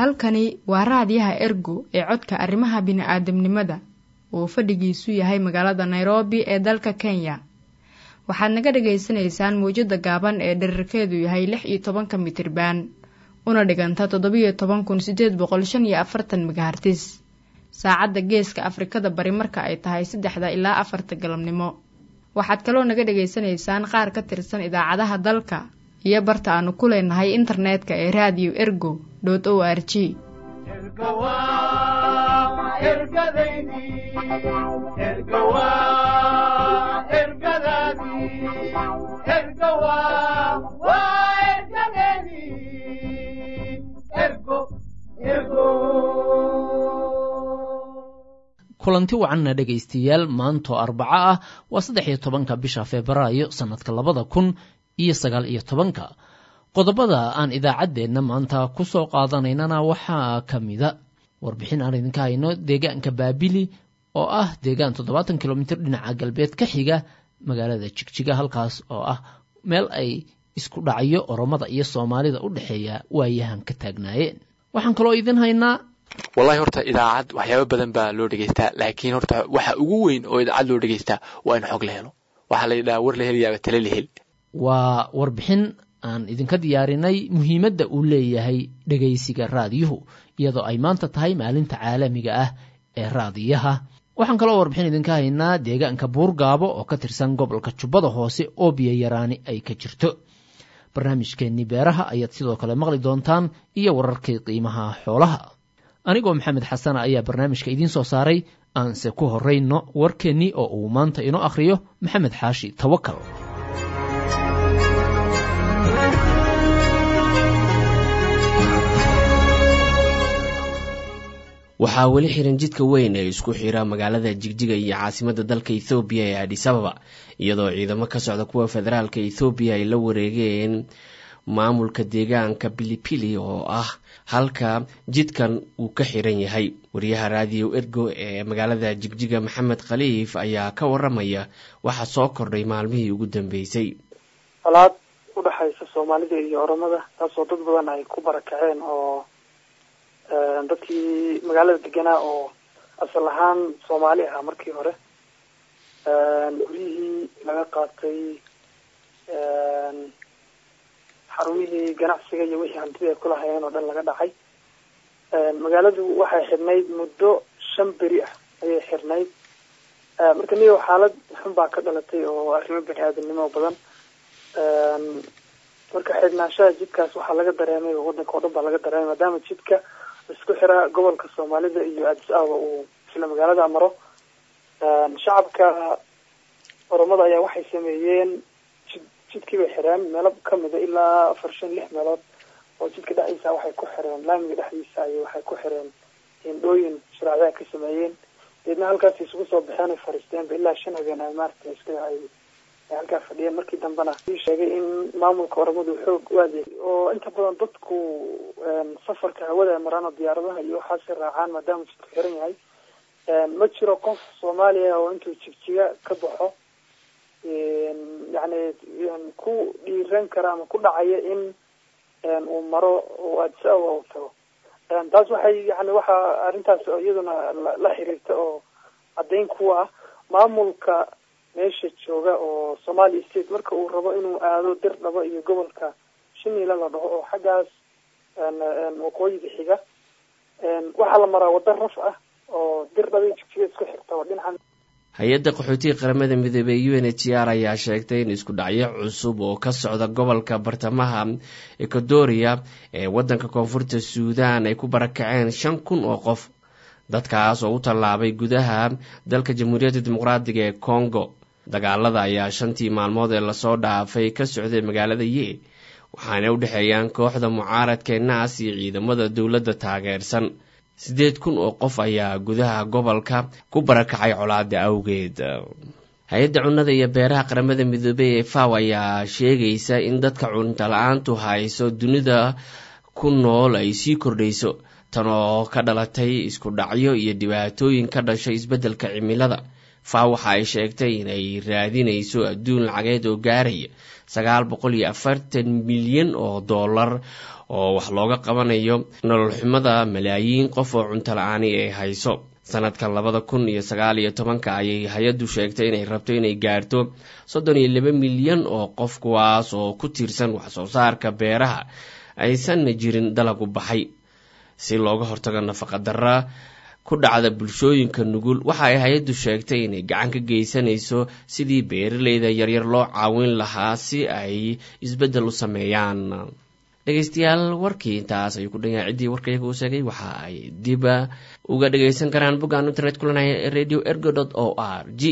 halkani waa raadiyaha ergo ee codka arrimaha bini'aadamnimada uu fadhigiisu yahay magaalada nairobi ee dalka kenya waxaad naga dhagaysanaysaan mawjadda gaaban ee dherarkeedu yahay lix iyo tobanka mitriban una dhiganta toddobiyo toban kun sideed boqol shan iyo afartan megahartis saacadda geeska afrikada bari marka ay tahay saddexda ilaa afarta galabnimo waxaad kaloo naga dhagaysanaysaan qaar ka tirsan idaacadaha dalka iyo barta aanu ku leenahay internetka ee radio ergo o r g kulanti wacanna dhegaystayaal maantoo arbaco ah waa saddex iyo tobanka bisha febraayo sannadka labada kun iyo sagaal iyo tobanka qodobada aan idaacaddeenna maanta ku soo qaadanaynana waxaa ka mida warbixin aan idinka hayno deegaanka baabili oo ah deegaan toddobaatan kilomitir dhinaca galbeed ka xiga magaalada jigjiga halkaas oo ah meel ay isku dhacyo oromada iyo soomaalida u dhexeeya waayahan ka taagnaayeen waxaan kaloo idin haynaa wallahi horta idaacad waxyaaba badan baa loo dhegeystaa laakiin horta waxa ugu weyn oo idaacad loo dhegeystaa waa in xog la helo waxaa la yidhaha war la helayaaba tale la hel waa warbixin aan idinka diyaarinay muhiimadda uu leeyahay dhegaysiga raadiyuhu iyadoo ay maanta tahay maalinta caalamiga ah ee raadiyaha waxaan kaloo warbixin idinka haynaa deegaanka buurgaabo oo ka tirsan gobolka jubbada hoose oo biyo yaraani ay ka jirto barnaamijkeennii beeraha ayaad sidoo kale maqli doontaan iyo wararkii qiimaha xoolaha anigoo maxamed xasana ayaa barnaamijka idiin soo saaray aanse ku horrayno warkeennii oo uu maanta inoo akhriyo maxamed xaashi tawakal waxaa weli xiran jidka weyn ee isku xira magaalada jigjiga iyo caasimadda dalka ethoobiya ee adisababa iyadoo ciidamo ka socda kuwa federaalka ethoobiya ay la wareegeen maamulka deegaanka bilipili oo ah halka jidkan uu ka xiran yahay wariyaha raadiyo ergo ee magaalada jigjiga maxamed khaliif ayaa ka waramaya waxa soo kordhay maalmihii ugu dambeysay colaad udhexaysa soomaalida iyo oromada taasoo dad badan ay ku barakaceen oo dadkii magaalada deganaa oo asal ahaan soomaali ahaa markii hore guryihii laga qaatay xarumihii ganacsiga iyo wixii hantida ay kulahayeen oo dhan laga dhacay magaaladu waxay xirnayd muddo shan beri ah ayay xirnayd marka niyo xaalad xun baa ka dhalatay oo arrimo bani aadamnimo badan marka xidhnaanshaha jidkaas waxaa laga dareemay oo wadanka oo dhan baa laga dareemay maadaama jidka isku xira gobolka soomaalida iyo addis ababa uu isla magaalada maro shacabka oromada ayaa waxay sameeyeen jid jidkii bay xireen meelo kamida ilaa afar shan lix meelood oo jidka dhexdiisa waxay ku xireen laamiga dhexdiisa ay waxay ku xireen hindhooyin sharaacdaa ka sameeyeen deedna halkaas isugu soo baxeen ay fariisteenba ilaa shan habeen ay maarata iska ay halkaa fadhiyeen markii dambena sheegay in maamulka oromadu xoog u adeeg oo inta badan dadku safarka hawada ay maraan oo diyaaradaha iyo waxaasi raacaan maadaama jidku xiran yahay ma jiro qof soomaaliya oo intuu jigjiga ka baxo yani ku dhiiran kara ama ku dhacaya in uu maro oo addis ababa uu tago taas waxay yani waxa arrintaas iyaduna la xiriirta oo caddayn kuwa ah maamulka meesha jooga oo somali state marka uu rabo inuu aado dir dhabo iyo gobolka shiniila la dhaho oo xaggaas waqooyiga xiga waxaa la maraa waddo raf ah oo dir dhaba iyo jigjiga isku xirta oo dhinacan hay-adda qaxootiga qaramada midoobey u n h r ayaa sheegtay in isku dhacyo cusub oo ka socda gobolka bartamaha ecuadoria ee waddanka koonfurta suudan ay ku barakaceen shan kun oo qof dadkaas oo u tallaabay gudaha dalka jamhuuriyadda dimuqraadiga ee congo dagaalada ayaa shantii maalmood ee lasoo dhaafay ka socday magaalada ye waxaana u dhexeeyaan kooxda mucaaradka naas iyo ciidamada dowladda taageersan siddeed kun oo qof ayaa gudaha gobolka ku barakacay colaada awgeed hay-adda cunnada iyo beeraha qaramada midoobey ee faw ayaa sheegaysa in dadka cunto la-aantu hayso dunida ku nool ay sii kordhayso tan oo ka dhalatay isku dhacyo iyo dhibaatooyin ka dhashay isbeddelka cimilada faa waxa ay sheegtay inay raadinayso adduun lacageed oo gaaraya sagaal boqol iyo afartan milyan oo dollar oo wax looga qabanayo nolol xumada malaayiin qof oo cunto la-aani ay hayso sanadkan labada kun iyo sagaal iyo tobanka ayay hay-addu sheegtay inay rabto inay gaarto soddon iyo laba milyan oo qof kuwaas oo ku tiirsan waxsoo saarka beeraha aysanna jirin dalagu baxay si looga hortago nafaqa darra ku dhacda bulshooyinka nugul waxa ay hay-addu sheegtay inay gacan ka geysanayso sidii beeraleyda yaryar loo caawin lahaa si ay isbeddel u sameeyaan dhegeystayaal warkii intaas ayuu ku dhanyahay ciddii warkayaga uu sheegay waxa ay diba uga dhageysan karaan boggaan internet kulanaya ee radio ergo dot o r g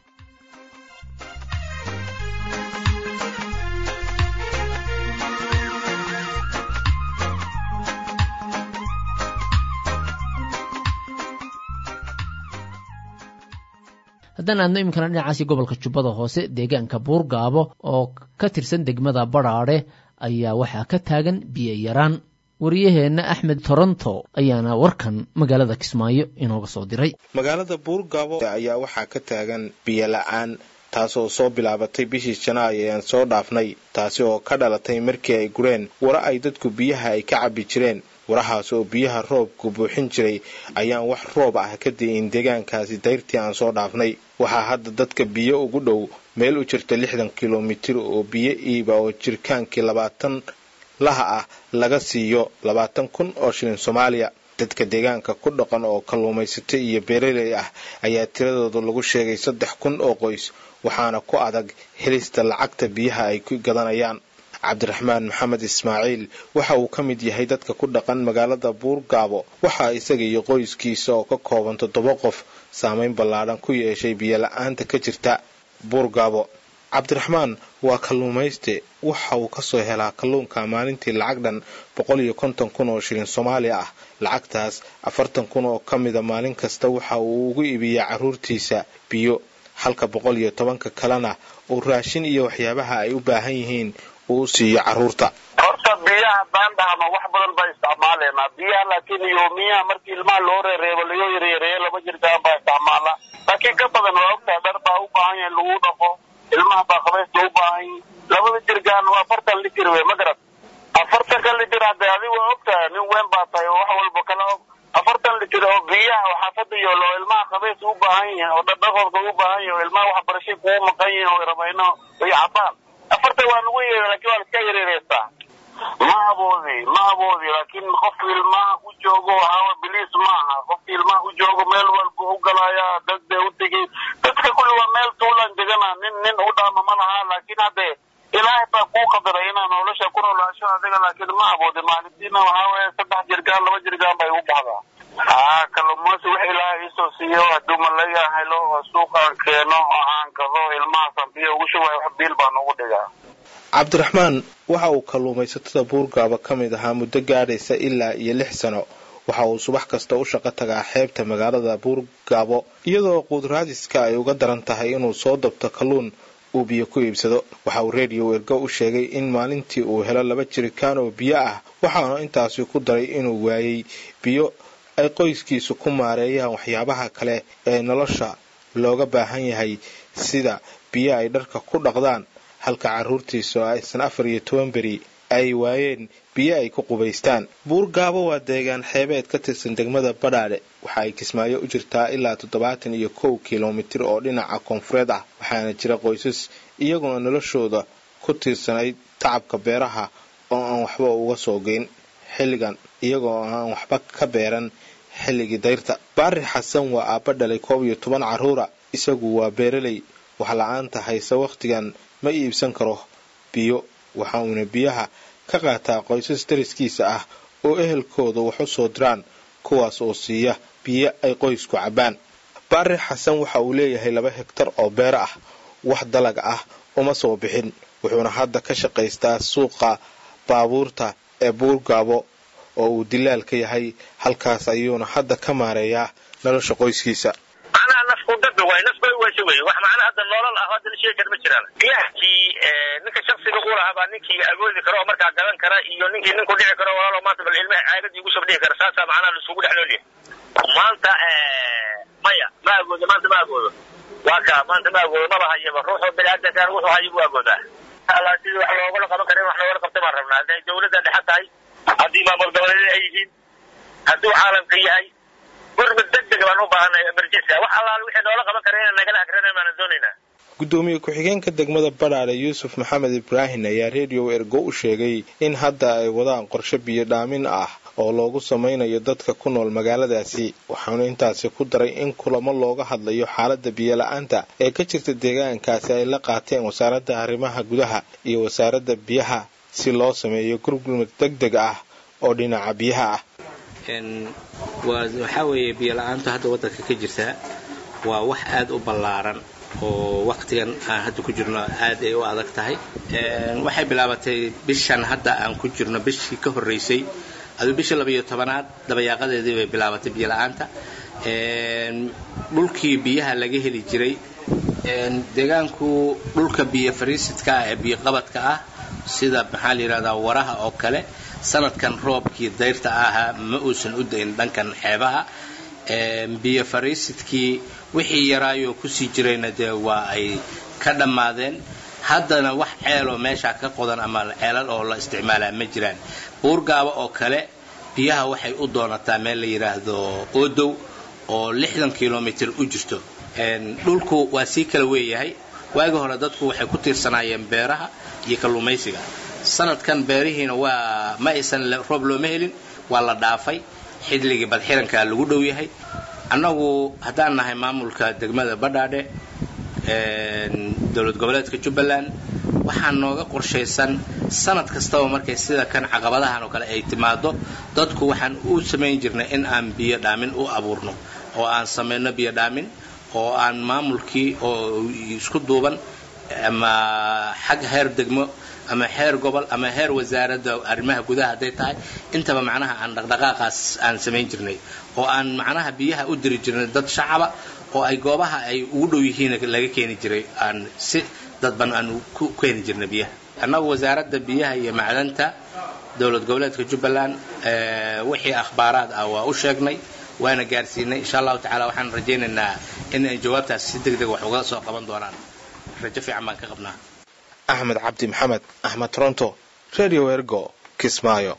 haddaan aadno iminkana dhinacaasi gobolka jubbada hoose deegaanka buurgaabo oo ka tirsan degmada badhaadhe ayaa waxaa ka taagan biyo yaraan wariyaheenna axmed toronto ayaana warkan magaalada kismaayo inooga soo diray magaalada buurgaabo ayaa waxaa ka taagan biyo la-aan taasoo soo bilaabatay bishii janaayo ean soo dhaafnay taasi oo ka dhalatay markii ay gureen wara ay dadku biyaha ay ka cabbi jireen warahaas oo biyaha roobku buuxin jiray ayaan wax roob ah ka di'in deegaankaasi dayrtii aan soo dhaafnay waxaa hadda dadka biyo ugu dhow meel u jirta lixdan kilomitir oo biyo iiba oo jirkaankii labaatan laha ah laga siiyo labaatan kun oo shilin soomaaliya dadka deegaanka ku dhaqan oo kalluumaysato iyo beeraley ah ayaa tiradooda lagu sheegay saddex kun oo qoys waxaana ku adag helista lacagta biyaha ay ku gadanayaan cabdiraxmaan maxamed ismaaciil waxa uu ka mid yahay dadka ku dhaqan magaalada buurgaabo waxaa isaga iyo qoyskiisa oo ka kooban toddoba qof saameyn ballaadhan ku yeeshay biyola-aanta ka jirta buurgaabo cabdiraxmaan waa kalluumayste waxa uu kasoo helaa kalluunka maalintii lacag dhan boqol iyo konton kun oo shilin soomaaliya ah lacagtaas afartan kun oo ka mida maalin kasta waxa uu ugu iibiyaa carruurtiisa biyo halka boqol iyo tobanka kalena uu raashin iyo waxyaabaha ay u baahan yihiin uu siiyo carruurta horta biyaha baandhahama wax badan baa isticmaaleynaa biyaha laakiin yoomiyaha markii ilmaha loo reereebo layo yareereeyo laba jirkaan baa isticmaala laakiin ka badan waa ogtahay dhar baa u baahan yahay lagu dhaqo ilmaha baa qabaysta u baahan yihin labada jirgaan waa afartan litir wey ma garad afartanka litir hadde adi waa ogtahay nin weyn baa tahay oo wax walba kala og afartan litir oo biyaha oo xaafada yoolo oo ilmaha qabaysta u baahan yihin oo dhardhaqooda u baahan yihin oo ilmaha waxbarashay kugu maqan yihin oo rabayno iyo cabaan afartan waa lagu yeera lakin waa laska yareereystaa ma aboodi ma aboodi laakiin qofka ilmaha u joogo waxaawa biliis maaha qofka ilmaha u joogo meel walba u galaya dad bay u tegay dadka kulli waa meel tuulan degana nin nin u dhaama ma laha laakiin hadde ilaahay baa kuu qadaray inaa nolosha ku noolaasho adiga laakiin ma aboodi maalintiina waxaa weeye saddex jirgaan laba jirgaan bay u baxdaa haa kalluumaysi wix ilaahay iisoo siiyo hadduu malaga helo oo suuqaan keeno oo aan gado ilmahaasaan biyo ugu shubayo wax biil baan ugu dhigaa cabdiraxmaan waxa uu kalluumaysatada buurgaaba ka mid ahaa muddo gaadhaysa ilaa iyo lix sano waxa uu subax kasta u shaqo tagaa xeebta magaalada buurgaabo iyadoo quudraadiska ay uga daran tahay inuu soo dabto kalluun uu biyo ku iibsado waxa uu redio ergo u sheegay in maalintii uu helo laba jirikaan oo biyo ah waxaana intaasi ku daray inuu waayey biyo ay qoyskiisu ku maareeyaan waxyaabaha kale ee nolosha looga baahan yahay sida biyo ay dharka ku dhaqdaan halka carruurtiisu aysan afar iyo toban beri ay waayeen biyo ay ku qubaystaan buurgaabo waa deegaan xeebeed ka tirsan degmada badhaadhe waxa ay kismaayo u jirtaa ilaa toddobaatan iyo kow kilomitir oo dhinaca koonfureed ah waxaana jira qoysas iyaguna noloshooda ku tiirsanayd tacabka beeraha oo aan waxba uga soo geyn xilligan iyagoo aan waxba ka beeran xilligii dayrta baari xasan waa aabba dhalay koob iyo toban carruura isagu waa beeraley wax la-aanta hayse wakhtigan ma iibsan karo biyo waxa uuna biyaha ka qaataa qoysas dariskiisa ah oo ehelkooda wax u soo diraan kuwaas oo siiya biyo ay qoysku cabbaan baari xasan waxa uu leeyahay laba hegtar oo beer ah wax dalag ah uma soo bixin wuxuuna hadda ka shaqaystaa suuqa baabuurta ee buurgaabo oo uu dilaal ka yahay halkaas ayuuna hadda ka maareeyaa nolosha qoyskiisa anaa nafku dada waay naf bay weyse wey wax macna hadda noolal ah hadda la sheegi kara ma jiraan biyahkii ninka shaksiga u lahaa baa ninkii agoodi kara oo markaa gadan kara iyo ninkii ninku dhici karo walaalo maanta bal ilmaha caagadii ugu soo dhihi kara saasaa macnaha laisugu dhex nool yahay maanta maya ma agoodo maanta ma agoodo waa ka maanta ma agoodo maba hayaba ruuxu biniaadankan wuxuu hayo buu agoodaa alla sidii wax loogala qaban kara in wax loogala qabta baan rabnaa hadday dawladda dhexe tahay haddii maamul goboleedyada ay yihiin hadduu caalamka yahay gurmud deg deg baan u baahanay emergency wax allaale wixii noola qaban kara inaan nagala akrinayn baanan doonaynaa gudoomiye ku-xigeenka degmada badhaadhe yuusuf maxamed ibraahin ayaa redio ergo u sheegay in hadda ay wadaan qorshe biyo dhaamin ah oo loogu samaynayo dadka ku nool magaaladaasi waxaanu intaasi ku daray in kulamo looga hadlayo xaalada biyola-aanta ee ka jirta deegaankaasi ay la qaateen wasaaradda arrimaha gudaha iyo wasaaradda biyaha si loo sameeyo gurgurmad deg deg ah oo dhinaca biyaha ah waxaa weeye biyola-aantu hadda waddanka ka jirtaa waa wax aada u ballaaran oo waktigan aan hadda ku jirno aad ay u adag tahay waxay bilaabatay bishan hadda aan ku jirno bishii ka horreysay aduu bishii labayo tobanaad dabayaaqadeedii bay bilaabatay biyola-aanta dhulkii biyaha laga heli jiray deegaanku dhulka biyo fariisidka ah ee biyoqabadka ah sida maxaa la yidhahdaa waraha oo kale sanadkan roobkii dayrta ahaa ma uusan u dayn dhankan xeebaha biyo fariisidkii wixii yaraayoo kusii jirayna dee waa ay ka dhammaadeen haddana wax ceeloo meeshaa ka qodan ama ceelal oo la isticmaalaa ma jiraan buurgaaba oo kale biyaha waxay u doonataa meel la yidhaahdo odow oo lixdan kilomitr u jirto dhulku waa sii kala weeyahay waagi hore dadku waxay ku tiirsanaayeen beeraha iyo kalluumaysiga sanadkan beerihiina waa ma aysan roob looma helin waa la dhaafay xidligii badxirankaa lagu dhow yahay annagu haddaan nahay maamulka degmada badhaadhe dowlad goboleedka jubbaland waxaa nooga qorshaysan sanad kastaba markay sida kan caqabadahan oo kale ay timaado dadku waxaan u samayn jirnay in aan biyo dhaamin u abuurno oo aan samayno biyo dhaamin oo aan maamulkii oo isku duuban ama xag heer degmo ama heer gobol ama heer wasaaradda arrimaha gudaha hadday tahay intaba macnaha aan dhaqdhaqaaqaas aan samayn jirnay oo aan macnaha biyaha u diri jirnay dad shacaba oo ay goobaha ay ugu dhow yihiin laga keeni jiray aan si dadban aan ku keeni jirnay biyaha annagu wasaaradda biyaha iyo macdanta dowlad goboleedka jubbaland wixii akhbaaraad ah waa u sheegnay waana gaarsiinay insha allahu tacaala waxaan rajaynaynaa in ay jawaabtaas si deg deg wax uga soo qaban doonaan rajo fiican baan ka qabnaa axmed cabdi maxamed axmed toronto radio ergo kismaayo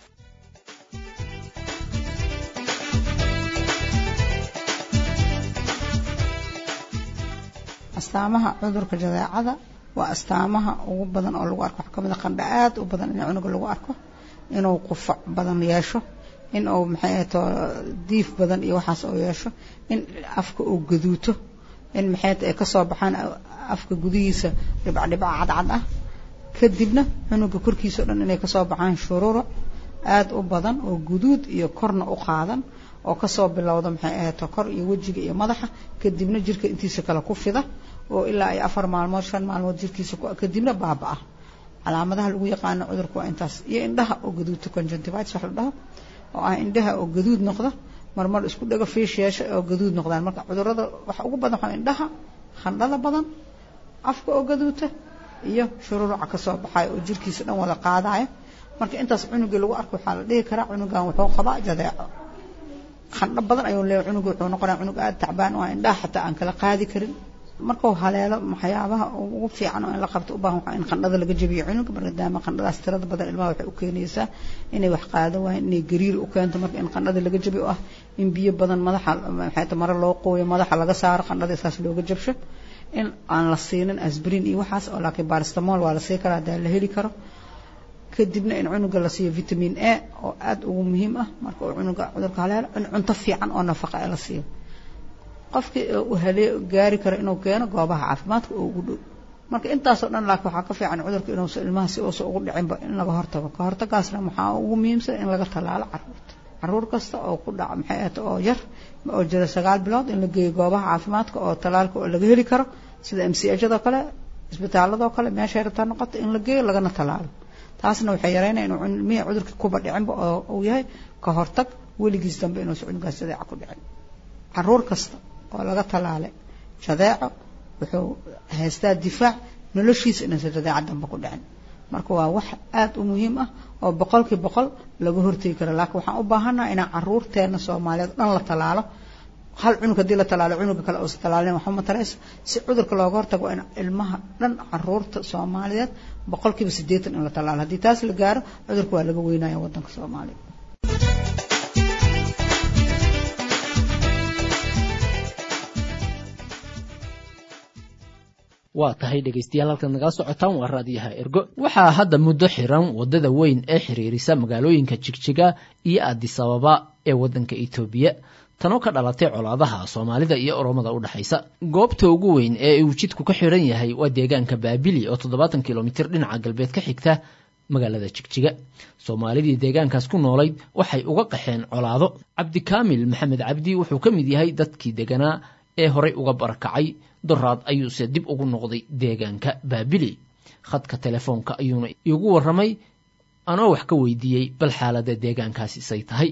astaamaha cudurka jadeecada waa astaamaha ugu badan oo lagu arko waxaa kamid a qandha aad u badan in cunuga lagu arko inuu qufac badan yeesho in uu maxay ahato diif badan iyo waxaas oo yeesho in afka uu gaduuto in maxay ay kasoo baxaan afka gudihiisa dhibcdhibca cadcad ah kadibna cunuga korkiisa o dhan inay kasoo baxaan shuruuro aada u badan oo guduud iyo korna u qaadan oo kasoo bilowda maxay ahato kor iyo wejiga iyo madaxa kadibna jirka intiisa kale ku fida oo ilaa ay afar maalmood shan maalmood jirkiisa kadibna baaba-a calaamadaha lagu yaqaano cudurka waa intaas iyo indhaha oo gaduudta conjunctivitis wax la dhaho oo ah indhaha oo gaduud noqda marmar isku dhago fiish yeesha oo gaduud noqdaan marka cudurada waxa ugu badan waxaa indhaha khandhada badan afka oo gaduuta iyo shururuca kasoo baxayo oo jirkiisa dhan wada qaadaya marka intaas cunugii lagu arko waxaa la dhihi karaa cunugan wuxuu qabaa jadeeco khandho badan ayuu leeyahay cunuga wuxuu noqonaya cunug aada tacbaan oo indhaha xataa aan kala qaadi karin markuu haleelo waxyaabaha ugu fiican oo in la qabto u baahan waxaa in qandhada laga jabiyo cunuga maadaama qandhadaas tirada badan ilmaha waxay u keenaysaa inay wax qaado waayeen inay gariir u keento marka in qandhada laga jabiyo oo ah in biyo badan madaxa maxay ta mare loo qooyo madaxa laga saaro qandhada saas looga jabsho in aan la siinin asbrin iyo waxaas oo laakiin baristamol waa la sii karaa hadaa la heli karo kadibna in cunuga la siiyo vitamin a oo aada ugu muhiim ah marka uu cunuga cudurka haleelo in cunto fiican oo nafaqa ee la siiyo qofkii uu halee gaari karo inuu keeno goobaha caafimaadka oo ugu dhow marka intaasoo dhan laakiin waxaa ka fiican cudurka inuusa ilmaha si uusa ugu dhicinba in laga hortago ka hortagaasna waxaa ugu muhiimsan in laga tallaalo caruurta caruur kasta oo ku dhaca maxay ahata oo yar oo jira sagaal bilood in la geeyo goobaha caafimaadka oo tallaalka oo laga heli karo sida m c hado kale isbitaaladoo kale meeshay rabtaa noqoto in la geeyo lagana tallaalo taasna waxay yareynaya inuu ilmihii cudurka kuba dhicinba oo uu yahay ka hortag weligiis dambe inuusa cunugaas jadeeca ku dhicin caruur kasta oo laga tallaalay jadeeco wuxuu haystaa difaac noloshiisa inaysan jadeeca dambe ku dhicin marka waa wax aada u muhiim ah oo boqolkii boqol laga hortegi karo laakiin waxaan u baahannaha inaan caruurteena soomaaliyeed dhan la tallaalo hal cunug haddii la tallaalo cunuga kale uusan tallaalin waxba mataraysa si cudurka looga hortago in ilmaha dhan caruurta soomaaliyeed boqolkiiba siddeetan in la tallaalo haddii taas la gaaro cudurka waa laga weynaya waddanka soomaaliya waa tahay dhegaystayaal halkaad nagala socotaan waa raadiyaha ergo waxaa hadda muddo xiran waddada weyn ee xiriirisa magaalooyinka jigjiga iyo addisababa ee waddanka etoobiya tanoo ka dhalatay colaadaha soomaalida iyo oromada u dhexaysa goobta ugu weyn ee uu jidku ka xiran yahay waa deegaanka baabili oo toddobaatan kilomitir dhinaca galbeed ka xigta magaalada jigjiga soomaalidii deegaankaas ku noolayd waxay uga qaxeen colaado cabdikaamil maxamed cabdi wuxuu ka mid yahay dadkii deganaa ee horay uga barakacay doraad ayuuse dib ugu noqday deegaanka baabili khadka telefoonka ayuuna iigu warramay anoo wax ka weydiiyey bal xaalada deegaankaasi say tahay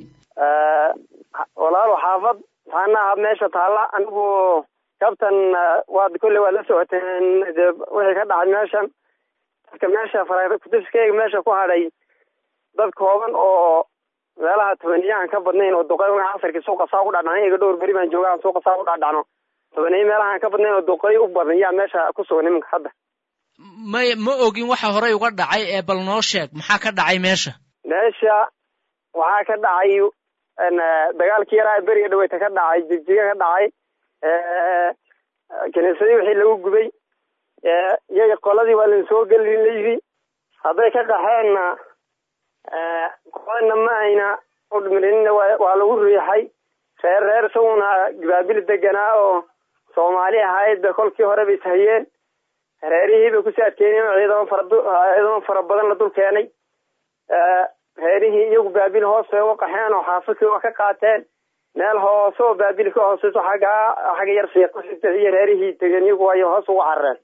walaalo xaafad taanaha meesha taalla anigu kabtan waad kolley waad la socoteen de wixii ka dhacay meeshan dadka meesha kutiskeyga meesha ku hadhay dad kooban oo meelaha tobaniyahan ka badnayn oo duqay casarkii suuqa saa ku dhadhacno iyaga dhowr beri baan joogaan suuqa saa ku dhadhacno tobaniyo meelahaan ka badnayn oo duqay u badan yaa meesha ku sugan iminka hadda may ma ogin waxa horey uga dhacay ee bal noo sheeg maxaa ka dhacay meesha meesha waxaa ka dhacay dagaalkii yaraa beriga dhaweyta ka dhacay jigjiga ka dhacay kiniisadii wixii lagu gubay iyaga qoladii waa lain soo gelin layidhi hadday ka qaxeenna qoladna ma ayna udhmirinna waa lagu riixay reer reer isaguna baabili deganaa oo soomaali ahayd kolkii hore bay tahayeen reerihii bay kusii adkeyneen oo ciidamo fara ciidamo fara badan la dul keenay reerihii iyagu baabil hoos bay uga qaxeen oo xaafadkii waa ka qaateen meel hoose oo baabil ka hooseyso xaggaa xagga yar siiqo iyo reerihii tegeen iyagu ay hoos uga carareen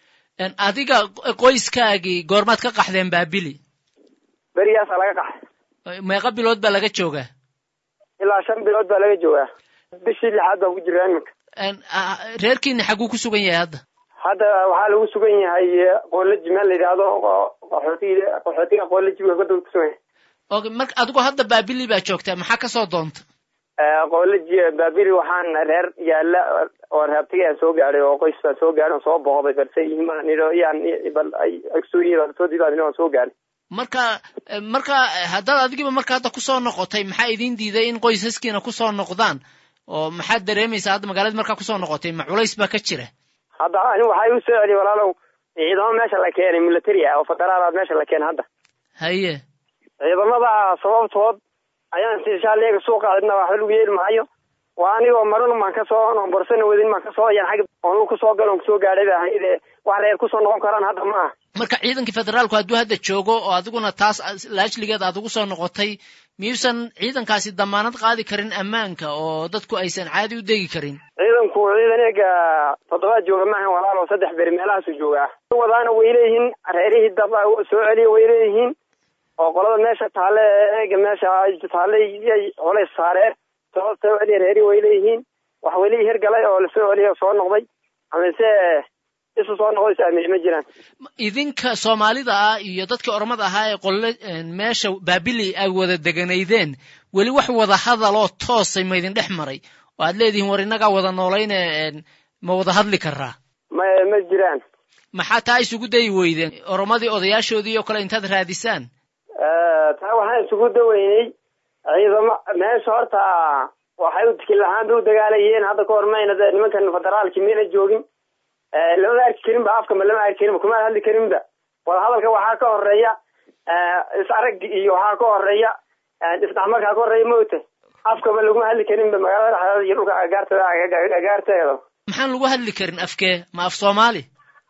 adiga qoyskaagii goormaad ka qaxdeen baabili berigaasaa laga qaxay meeqa bilood baa laga joogaa ilaa shan bilood baa laga joogaa bishii lixaad baan ku jiraa iminka reerkiina xaguu ku sugan yahay hadda hadda waxaa lagu sugan yahay qoolaji meel la yidhaahdo qaxootiga qaxootiga qoolaji waa dul kusugan yahay okay marka adigu hadda baabili baa joogtaa maxaa kasoo doonta qoolaji baabili waxaan reer yaala oo reabtiga aan soo gaadhay oo qoys baan soo gaadhay oo soo booqday balse imaanido yaan bal ay agsuuriya soo diidaan aan soo gaadhay marka marka haddaad adigiba marka hadda kusoo noqotay maxaa idin diiday in qoysaskiina kusoo noqdaan oo maxaad dareemaysaa hadda magaalada markaa kusoo noqotay ma culays baa ka jira hadda ani waxay u soo celiy walaalow ciidamo meesha la keenay military ah oo federaal meesha la keenay hadda haye ciidamada sababtood ayaan sishaaleega suuqa cidna waxba lagu yeeli maayo waa anigoo marun maan kasoo borsana wadin maan kasoo yan xag oon kusoo galo on kusoo gaadhay ba ahayd wax reer kusoo noqon karaan hadda ma aha marka ciidankii federaalku hadduu hadda joogo oo adiguna taas laajligeed aad ugu soo noqotay miyuusan ciidankaasi damaanad qaadi karin ammaanka oo dadku aysan caadi u degi karin ciidanku ciidan eega toddobaad jooga maahan walaalo saddex beri meelahaasu joogaa wadaana way leeyihiin reerihii dab soo celiya way leeyihiin oo qolada meesha taale eega meesha taale yay culays saareen soo soo celiya reerihi way leeyihiin wax weli hirgalay oo lasoo celiya soo noqday amase isu soo noqday saamici ma jiraan idinka soomaalida ah iyo dadkii oromada ahaa ee qolle meesha baabili ay wada deganaydeen weli wax wada hadaloo toosay ma idin dhex maray oo aad leedihiin war innagaa wada noolayne ma wada hadli karaa ma ma jiraan maxaa taa isugu dayi weydeen oromadii odayaashoodii oo kale intaad raadisaan taa waxaan isugu daweynay ciidamo meesha horta waxay u tikil ahaan bay u dagaalayeen hadda ka hor mayna de nimankan federaalki mayna joogin lamama arki karin ba afka ma lama arki karin ba kuma hadli karinba wada hadalka waxaa ka horeeya is arag iyo waxaa ka horeeya isdhexmarkaa ka horeeya maogta afkaba laguma hadli karinba magaalada dhexdeeda iyo dhulka agaarteeda agaarteeda maxaan lagu hadli karin afkee ma af soomaali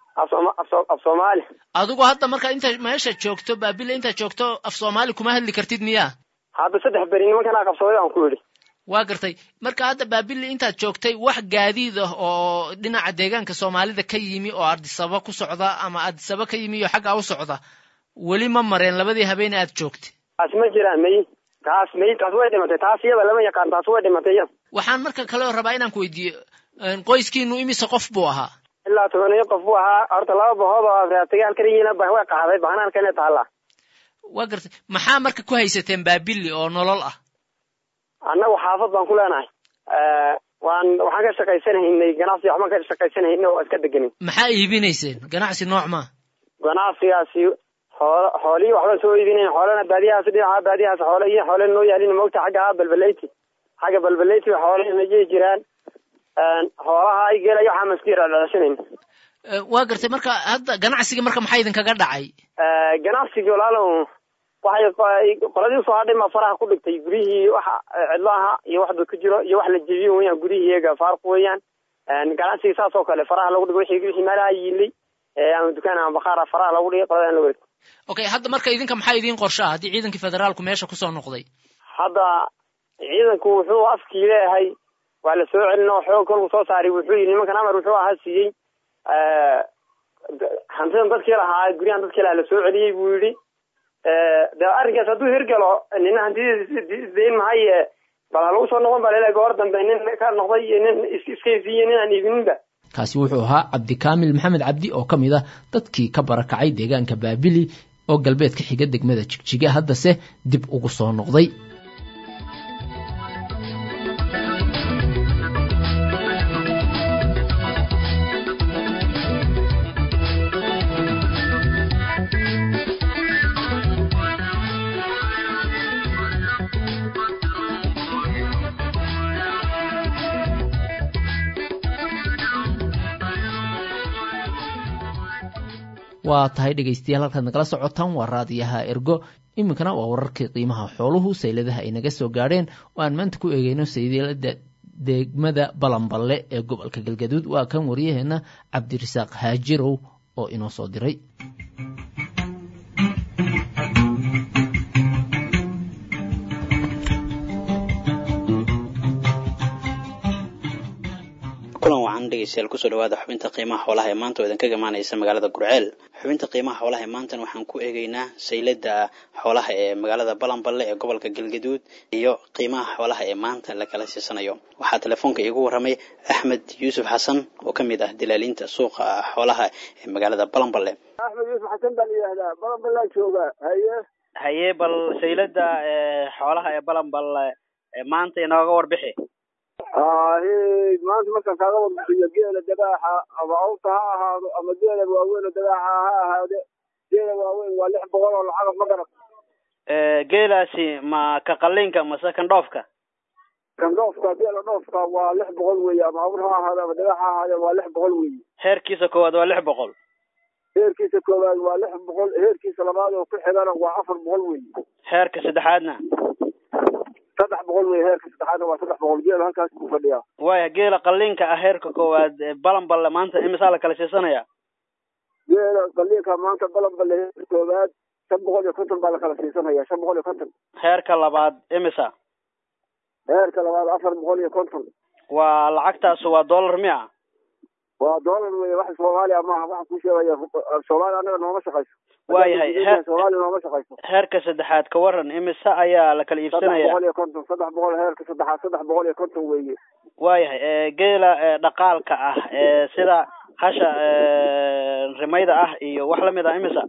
af soomaali adigu hadda marka inta meesha joogto baabila intaad joogto af soomaali kuma hadli kartid miyaa hadda saddex beri nimankanaa qabsaday aan ku yidhi waa gartay marka hadda baabili intaad joogtay wax gaadiid ah oo dhinaca deegaanka soomaalida ka yimi oo ardisaba ku socda ama ardisaba ka yimi oo xaggaa u socda weli ma mareen labadii habeene aad joogtay taas ma jiraan may taas may taas way dhimatay taas iyada lama yaqaan taas way dhimatay iyada waxaan marka kale rabaa inaan ku weydiiyo qoyskiinu imise qof buu ahaa ilaa tobaniyo qof buu ahaa horta laba bahood oo raatagaal ka yihiin way qaxday bahanaanka taala waa gartay maxaa marka ku haysateen baabili oo nolol ah annagu xaafad baan ku leenahay waan waxaan ka shaqaysanahaynay ganacsi waxbaan ka shaqaysanahaynay oo iska deganin maxaa iibinayseen ganacsi nooc maa ganacsigaasi xoolo xoolihii waxbaan soo iibinayn xoolana baadiyahaas dhinaca baadiyahaas xoole iyo xoole noo yaalin mogta xagga balbaleti xagga balbaleti xoolihii najii jiraan xoolaha ay gelaya waxaa maski dhadhashanayn waa gartay marka hadda ganacsiga marka maxaa idinkaga dhacay ganacsigii walaalow waxay qoladii soo hadhay ma faraha ku dhigtay gurihii waxa cidlo aha iyo waxba ku jiro iyo wax la jebiyo weyaan gurihii iyaga faaruq weeyaan ganacsiga saas oo kale faraha lagu dhigo wixii wixii meelaha yiilay ama dukaan ama baqaara faraha lagu dhigay qolada in la wareegto okay hadda marka idinka maxaa idiin qorsha ah haddii ciidankii federaalku meesha kusoo noqday hadda ciidanku wuxuu afkii leeyahay waa la soo celin oo xoog kolku soo saaray wuxuu yidhi nimankan amar wuxuu ahaa siiyey hantidan dadkii lahaa guryahan dadkii lahaa la soo celiyey buu yidhi de arrinkaas hadduu hirgalo nina hantidiis dayn mahaye bal ha lagu soo noqon baa laleeyahay goor dambe nin ka noqday iyo nin iskaysiiye nin aan iibininba kaasi wuxuu ahaa cabdikaamil maxamed cabdi oo ka mid ah dadkii ka barakacay deegaanka baabili oo galbeedka xiga degmada jigjiga haddase dib ugu soo noqday waa tahay dhegaystayaal halkaad nagala socotaan waa raadiyaha ergo iminkana waa wararkii qiimaha xooluhu sayladaha ay naga soo gaadheen oo aan maanta ku eegeyno saylada degmada balanballe ee gobolka galgaduud waa kan waryaheena cabdirasaaq haajirow oo inoo soo diray kulan wacan dhegeystayaal kusoo dhawaada xubinta qiimaha xoolaha ee maanta oo idinka imaanaysa magaalada gurceel xubinta qiimaha xoolaha ee maantan waxaan ku eegeynaa saylada xoolaha ee magaalada balanballe ee gobolka galgaduud iyo qiimaha xoolaha ee maanta lakala siisanayo waxaa telefoonka iigu waramay axmed yuusuf xasan oo ka mid ah dilaalinta suuqa xoolaha ee magaalada balanballe axmed yuusuf xasan baan yidhaahdaa balanballaan jooga haye haye bal saylada xoolaha ee balanballe maanta inooga warbixi ahe maanta markaan kaaga warbixiyo geela dagaaxa ama awta ha ahaado ama geela waaweyn oo dagaaxa ha ahaade geela waaweyn waa lix boqol oo lacag ma garat geelaasi ma ka qalinka mase kan dhoofka kan dhoofka geela dhoofka waa lix boqol weeye ama awr ha ahaade ama dagax ha ahaade waa lix boqol weeye heerkiisa koowaad waa lix boqol heerkiisa koowaad waa lix boqol heerkiisa labaad oo ku xigana waa afar boqol weeye heerka saddexaadna saddex boqol wey heerka saddexaadna waa saddex boqol geela halkaas ku fadhiyaa waaya geela qalinka ah heerka koowaad balanballe maanta imisaa la kala siisanaya geela qalinka maanta balanballe heerka koowaad shan boqol iyo konton baa la kala siisanaya shan boqol iyo konton heerka labaad imisa heerka labaad afar boqol iyo konton waa lacagtaas waa dollar miya waa dollar wey wax soomaaliya maaha waxaan kuu sheegaya soomaaliya anaga nooma shaqayso waayahay soomaaliya nooma shaqayso heerka saddexaad ka waran imise ayaa la kala iibsanaya saddex boqol iyo konton saddex boqol heerka saddexaad saddex boqol iyo konton weeye waayahay geela dhaqaalka ah sida hasha rimayda ah iyo wax lamid ah imisa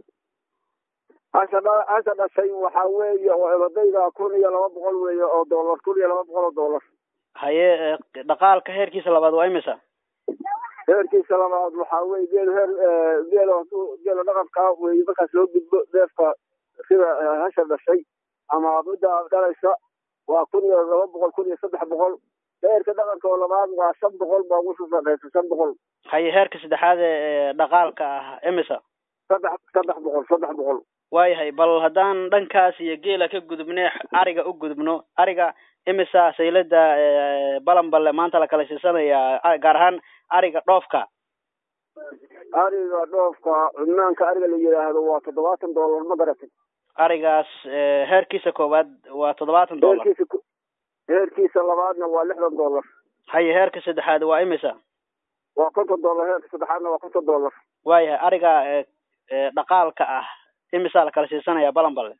hasha dha hasha dhashay waxaa weeye oo ebadayda kun iyo laba boqol weeye oo dollar kun iyo laba boqol oo dollar haye dhaqaalka heerkiisa labaad waa imisa heerkiisa labaad waxaa weye geel heer geela geela dhaqanka weeye markaas loo gudbo deefka sida hasha dhashay ama midda dhalaysa waa kun iyo laba boqol kun iyo saddex boqol heerka dhaqanka oo labaad waa shan boqol baa ugu safadhaysa shan boqol haye heerka saddexaad ee dhaqaalka ah imisa saddex saddex boqol saddex boqol waayahay bal haddaan dhankaas iyo geela ka gudubne ariga u gudubno ariga imisa saylada balanballe maanta la kala siisanayaa gaar ahaan ariga dhoofka ariga dhoofka cudnaanka ariga la yidhaahdo waa toddobaatan dollar ma garatay arigaas heerkiisa koowaad waa toddobaatan dollar heerkiisa heerkiisa labaadna waa lixdan dollar haye heerka saddexaad waa imisa waa konton dollar heerka saddexaadna waa konton dollar waayahay ariga dhaqaalka ah imisaa la kala siisanaya balanballe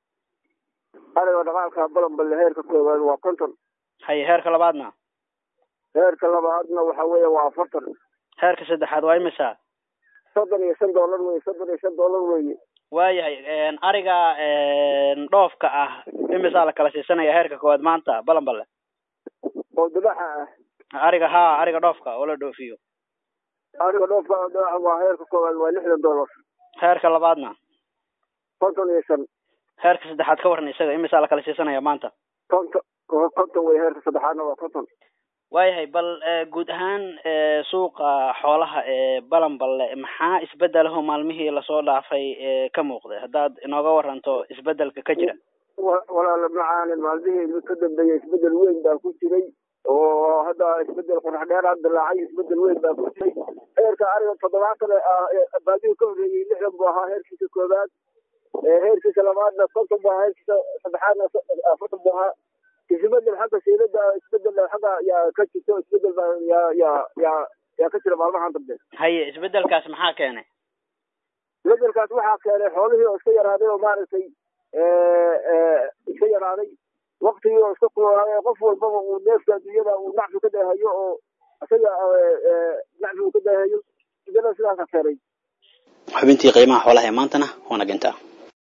ariga dhaqaalka balanballe heerka koowaad waa konton haye heerka labaadna heerka labaadna waxa weeye waa afartan heerka saddexaad waa imisa soddon iyo shan dollar weye soddon iyo shan dollar weye waayahay ariga dhoofka ah imisaa la kala siisanaya heerka koowaad maanta balanbale oo dubaxa ah ariga haa ariga dhoofka oo la dhoofiyo ariga dhoofka waa heerka koowaad waa lixdan dollar heerka labaadna konton iyo shan heerka saddexaad ka waran isaga imisaa la kala siisanaya maanta konton konton wey heerka saddexaadna waa konton waayahay bal guud ahaan suuqa xoolaha ee balanballe maxaa isbedelaho maalmihii lasoo dhaafay ka muuqday haddaad inooga waranto isbedelka ka jira walaala macaanin maalmihii ka dambeeyey isbedel weyn baa ku jiray oo hadda isbedel qorax dheeraad dilaacay isbedel weyn baa ku jiray heerka ariga toddobaatan baadihii ka horreeyey lixdan buu ahaa heerkiisa koobaad heerkiisa labaadna konton buu ahaa heerkiisa saddexaadna afartan buu ahaa isbedel xagga siilada isbedel xagga yaa ka jirto isbedel baa yaa yaa yaa yaa ka jira maalmahan dambe haye isbedelkaas maxaa keenay isbedelkaas waxaa keenay xoolihii oo iska yaraaday oo maaragtay iska yaraaday waktigii oo iska kulaaday qof walbaba uu neefka adduunyada uu nacfi ka dheehayo oo isaga nacfi uu ka dheehayo isbedel sidaasa keenay xubintii qiimaha xoolaha ee maantana waa nagintaa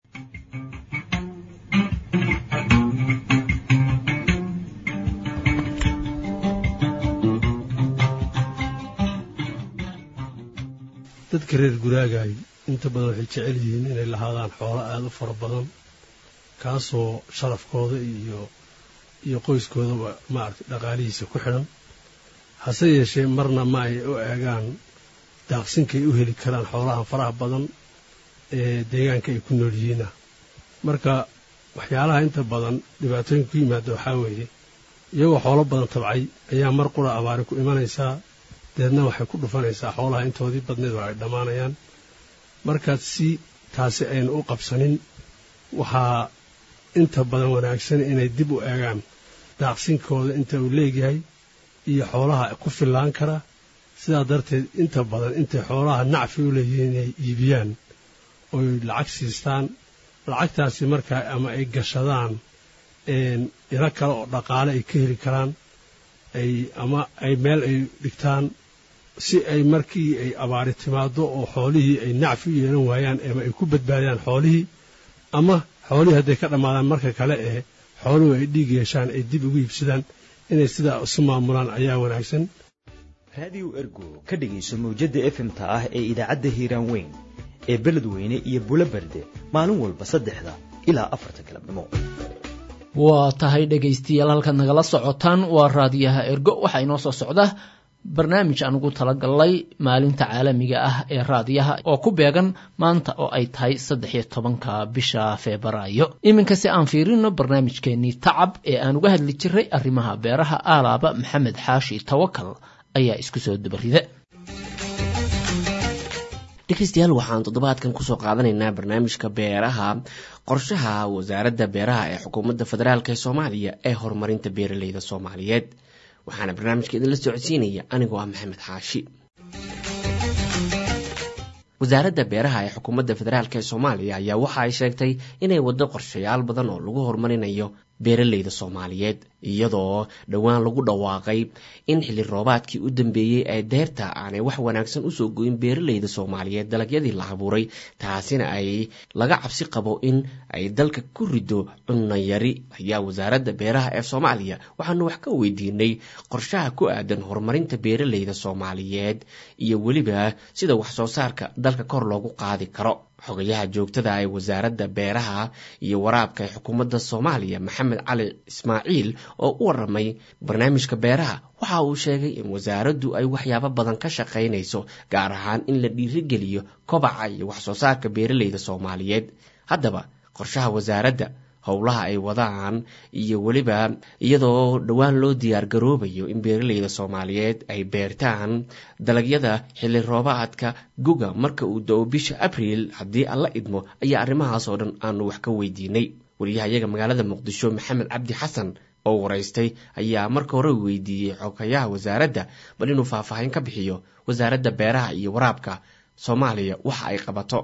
dadka reer guraagaay inta badan waxay jecel yihiin inay lahaadaan xoolo aada u fara badan kaasoo sharafkooda iyo iyo qoyskoodaba maaragtay dhaqaalihiisa ku xidhan hase yeeshee marna ma ay u eegaan daaqsinkay u heli karaan xoolahan faraha badan ee deegaanka ay ku nool yihiina marka waxyaalaha inta badan dhibaatooyinka ku yimaada waxaa weeye iyagoo xoolo badan tabcay ayaa mar qura abaari ku imanaysaa deedna waxay ku dhufanaysaa xoolaha intoodii badneed oo ay dhammaanayaan markaad si taasi aynu u qabsanin waxaa inta badan wanaagsan inay dib u eegaan daaqsinkooda inta uu leegyahay iyo xoolaha ku fillaan kara sidaa darteed inta badan intay xoolaha nacfi u leeyihiin inay iibiyaan oy lacag siistaan lacagtaasi markaa ama ay gashadaan ilo kale oo dhaqaale ay ka heli karaan ay ama ay meel ay dhigtaan si ay markii ay abaari timaado oo xoolihii ay nacfi u yeelan waayaan ama ay ku badbaadiyaan xoolihii ama xoolihii hadday ka dhammaadaan marka kale ee xooluhu ay dhiig yeeshaan ay dib ugu iibsadaan inay sidaa isu maamulaan ayaa wanaagsan raadiyo ergo ka dhegayso mawjadda efemta ah ee idaacadda hiiraan weyn ee beledweyne iyo bulo berde maalin walba saddexda ilaa afarta galabnimo waa tahay dhegaystayaal halkaad nagala socotaan waa raadiyaha ergo waxaa inoo soo socda barnaamij aan ugu talagalnay maalinta caalamiga ah ee raadiyaha oo ku beegan maanta oo ay tahay saddex iyo tobanka bisha febraayo iminka si aan fiirino barnaamijkeenii tacab ee aan uga hadli jiray arrimaha beeraha aalaaba maxamed xaashi tawakal ayaa isku soo dabarida dhegeystayaal waxaan toddobaadkan kusoo qaadanaynaa barnaamijka beeraha qorshaha wasaaradda beeraha ee xukuumadda federaalk ee soomaaliya ee horumarinta beeraleyda soomaaliyeed waxaana barnaamijka idinla socodsiinaya anigoo ah maxamed xaashi wasaaradda beeraha ee xukuumadda federaalk ee soomaaliya ayaa waxa ay sheegtay inay waddo qorshayaal badan oo lagu horumarinayo beeraleyda soomaaliyeed iyadoo dhowaan lagu dhawaaqay in xilli roobaadkii u dambeeyey ee deerta aanay wax wanaagsan usoo goyin beeraleyda soomaaliyeed dalagyadii la abuuray taasina ay laga cabsi qabo in ay dalka ku rido cunno yari ayaa wasaaradda beeraha ee soomaaliya waxaanu wax ka weydiinay qorshaha ku aadan horumarinta beeraleyda soomaaliyeed iyo weliba sida wax soo saarka dalka kor loogu qaadi karo xogayaha joogtada ee wasaaradda beeraha iyo waraabka ee xukuumadda soomaaliya maxamed cali ismaaciil oo u waramay barnaamijka beeraha waxa uu sheegay in wasaaraddu ay waxyaabo badan ka shaqaynayso gaar ahaan in la dhiirigeliyo kobaca iyo wax soo saarka beeraleyda soomaaliyeed haddaba qorshaha wasaaradda howlaha ay wadaan iyo weliba iyadoo dhowaan loo diyaar garoobayo in beeraleyda soomaaliyeed ay beertaan dalagyada xilli roobaadka guga marka uu da-o bisha abriil haddii alla idmo ayaa arrimahaas oo dhan aanu wax ka weydiinay wariyahayaga magaalada muqdisho maxamed cabdi xasan oo waraystay ayaa marka hore weydiiyey xogayaha wasaaradda bal inuu faahfaahin ka bixiyo wasaaradda beeraha iyo waraabka soomaaliya waxa ay qabato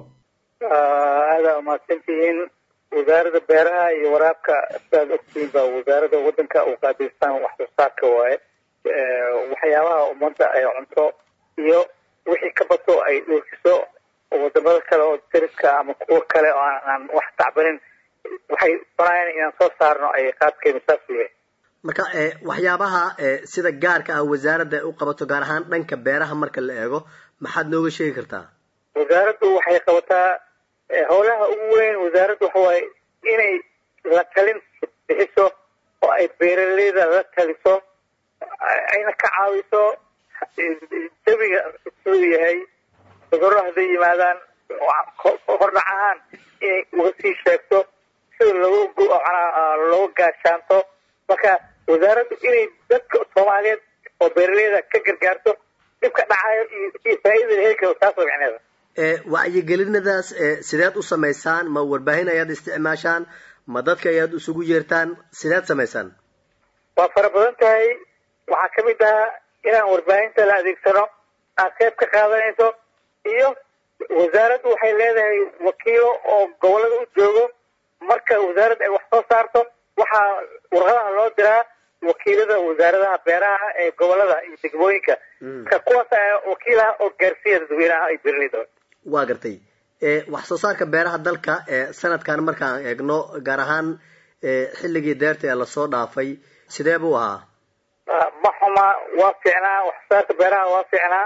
wasaaradda beeraha iyo waraabka sidaad ogtihiin baa wasaaradda wadanka u qaabilsan wax soo saarka waaye waxyaabaha ummadda ay cunto iyo wixii ka bato ay dhoofiso wadamada kale oo dariska ama kuwo kale oo aan wax tacbanin waxay doonayaan inaan soo saarno ay qaadkeenu saas u yahay marka waxyaabaha sida gaarka ah wasaaradda ay u qabato gaar ahaan dhanka beeraha marka la eego maxaad nooga sheegi kartaa wasaaraddu waxay qabataa howlaha ugu weyn wasaaraddu waxa waaye inay la talin bixiso oo ay beeraleyda la taliso ayna ka caawiso jawiga siduu yahay cudurro hadday yimaadaan hordhac ahaan inay uga sii sheegto sida loogu looga gaashaanto marka wasaaraddu inay dadka soomaaliyeed oo beeraleyda ka gargaarto dhibka dhacayo iyo faa'iidada heli karo taas oo micneeda wacyigelinadaas sideed u samaysaan ma warbaahin ayaad isticmaashaan ma dadka ayaad isugu yeertaan sideed samaysaan waa fara badan tahay waxaa ka mid ah inaan warbaahinta la adeegsano aad qayb ka qaadanayso iyo wasaaraddu waxay leedahay wakiilo oo gobolada u joogo marka wasaaradda ay wax soo saarto waxaa warqadaha loo diraa wakiilada wasaaradaha beeraha ee gobolada iyo degmooyinka ka kuwaas ayaa wakiilaha oo gaarsiiya dadweynaha ay beeraleyda waa gartay wax soo saarka beeraha dalka sanadkan markaan eegno gaar ahaan xilligii deerta ee lasoo dhaafay sidee buu ahaa ma xuma waa fiicnaa wax soo saarka beeraha waa fiicnaa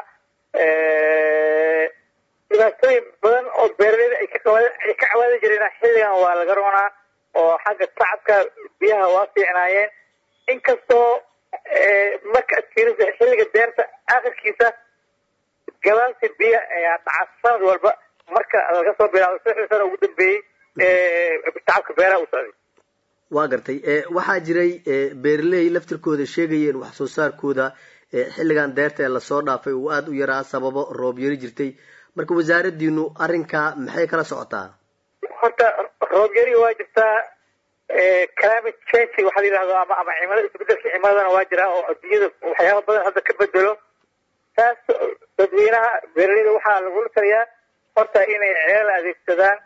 dhibaatooyin badan oo beeraleyda ay ka ay ka cawaadi jireen xilligan waa laga roonaa oo xagga tacabka biyaha waa fiicnaayeen inkastoo marka adkiirisa xilliga deerta akhirkiisa gabaalsi biya ayaa dhaca sanad walba marka laga soo bilaabo saddexdii sano ugu dambeeyey tacabka beeraha u socday waa gartay waxaa jiray beeraley laftirkooda sheegayeen wax soo saarkooda xilligan deerta ee lasoo dhaafay uu aada u yaraa sababo roob yari jirtay marka wasaaradiinu arrinkaa maxay kala socotaa horta roob yari waa jirtaa climate change waxaa la yidhahdo ama ama cimilada isbedelka cimiladana waa jiraa oo adduunyada waxyaaba badan hadda ka bedelo taas dadweynaha beeraleyda waxaa lagula taliyaa horta inay ceelal adeegsadaan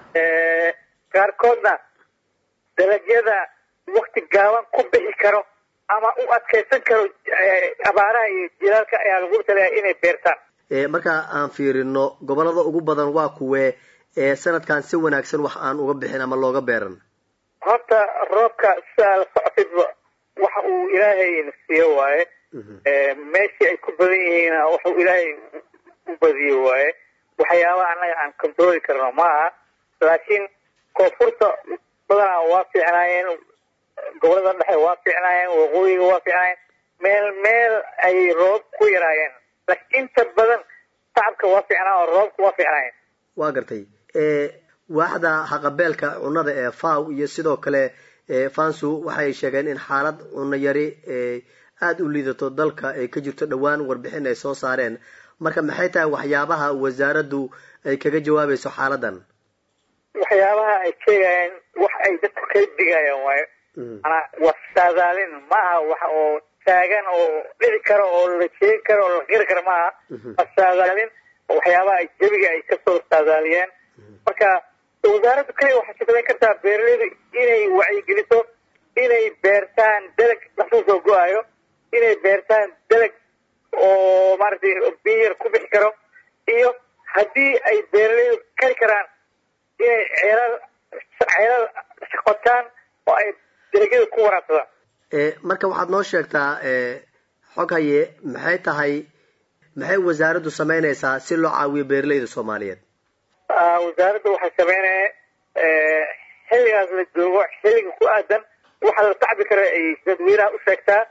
qaarkoodna dalagyada wakti gaaban ku bixi karo ama u adkaysan karo abaaraha iyo jilaalka ayaa lagula taliyaa inay beertaan marka aan fiirino gobolada ugu badan waa kuwee ee sanadkan si wanaagsan wax aan uga bixin ama looga beeran horta roobka sidaa la socotidba waxa uu ilaahay nasiiyo waaye meeshii ay ku badan yihiin waxuu ilaahay u badiyo waaye waxyaabaha annaga aan controli karno maaha laakiin koonfurta badanaa waa fiicnaayeen gobolada dhexe waa fiicnaayeen waqooyiga waa fiicnaayeen meel meel ay roob ku yaraayeen laakiin inta badan tacabka waa fiicnaa oo roobka waa fiicnaayeen waa gartay waaxda haqabeelka cunnada ee faw iyo sidoo kale fansu waxay sheegeen in xaalad cunno yari aada u liidato dalka ay ka jirto dhowaan warbixin ay soo saareen marka maxay tahay waxyaabaha wasaaraddu ay kaga jawaabayso xaaladan waxyaabaha ay sheegayaan wax ay dadku kala digayaan waayo manaa waa saadaalin maaha wax oo taagan oo dhici karo oo la sheegi karo oo la qiri karo maaha waa saadaalin waxyaabaha ay jabiga ay kasoo saadaaliyeen marka wasaaraddu kaliya waxay shaqayn kartaa beeraleydu inay wacyigeliso inay beertaan dalag dhaxsuu soo go-ayo inay beertaan dalag oo maaragtay biyar ku bixi karo iyo haddii ay beeraleydu kari karaan inay ceelal ceelal qotaan oo ay dalagyada ku waraabsadaan marka waxaad noo sheegtaa xog haye maxay tahay maxay wasaaraddu samaynaysaa si loo caawiyo beeraleyda soomaaliyeed wasaaradda waxay sameynaya xilligaas la joogo xilliga ku aadan waxa la tacbi kara ay dadweynaha u sheegtaa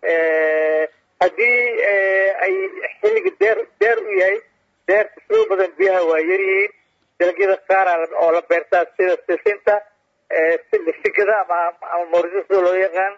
haddii ay xilliga deer deer u yahay deerta sidoo badan biyaha waa yaryihiin dalagyada qaara oo la beertaa sida sisinta sigada ama ama moorida sida loo yaqaan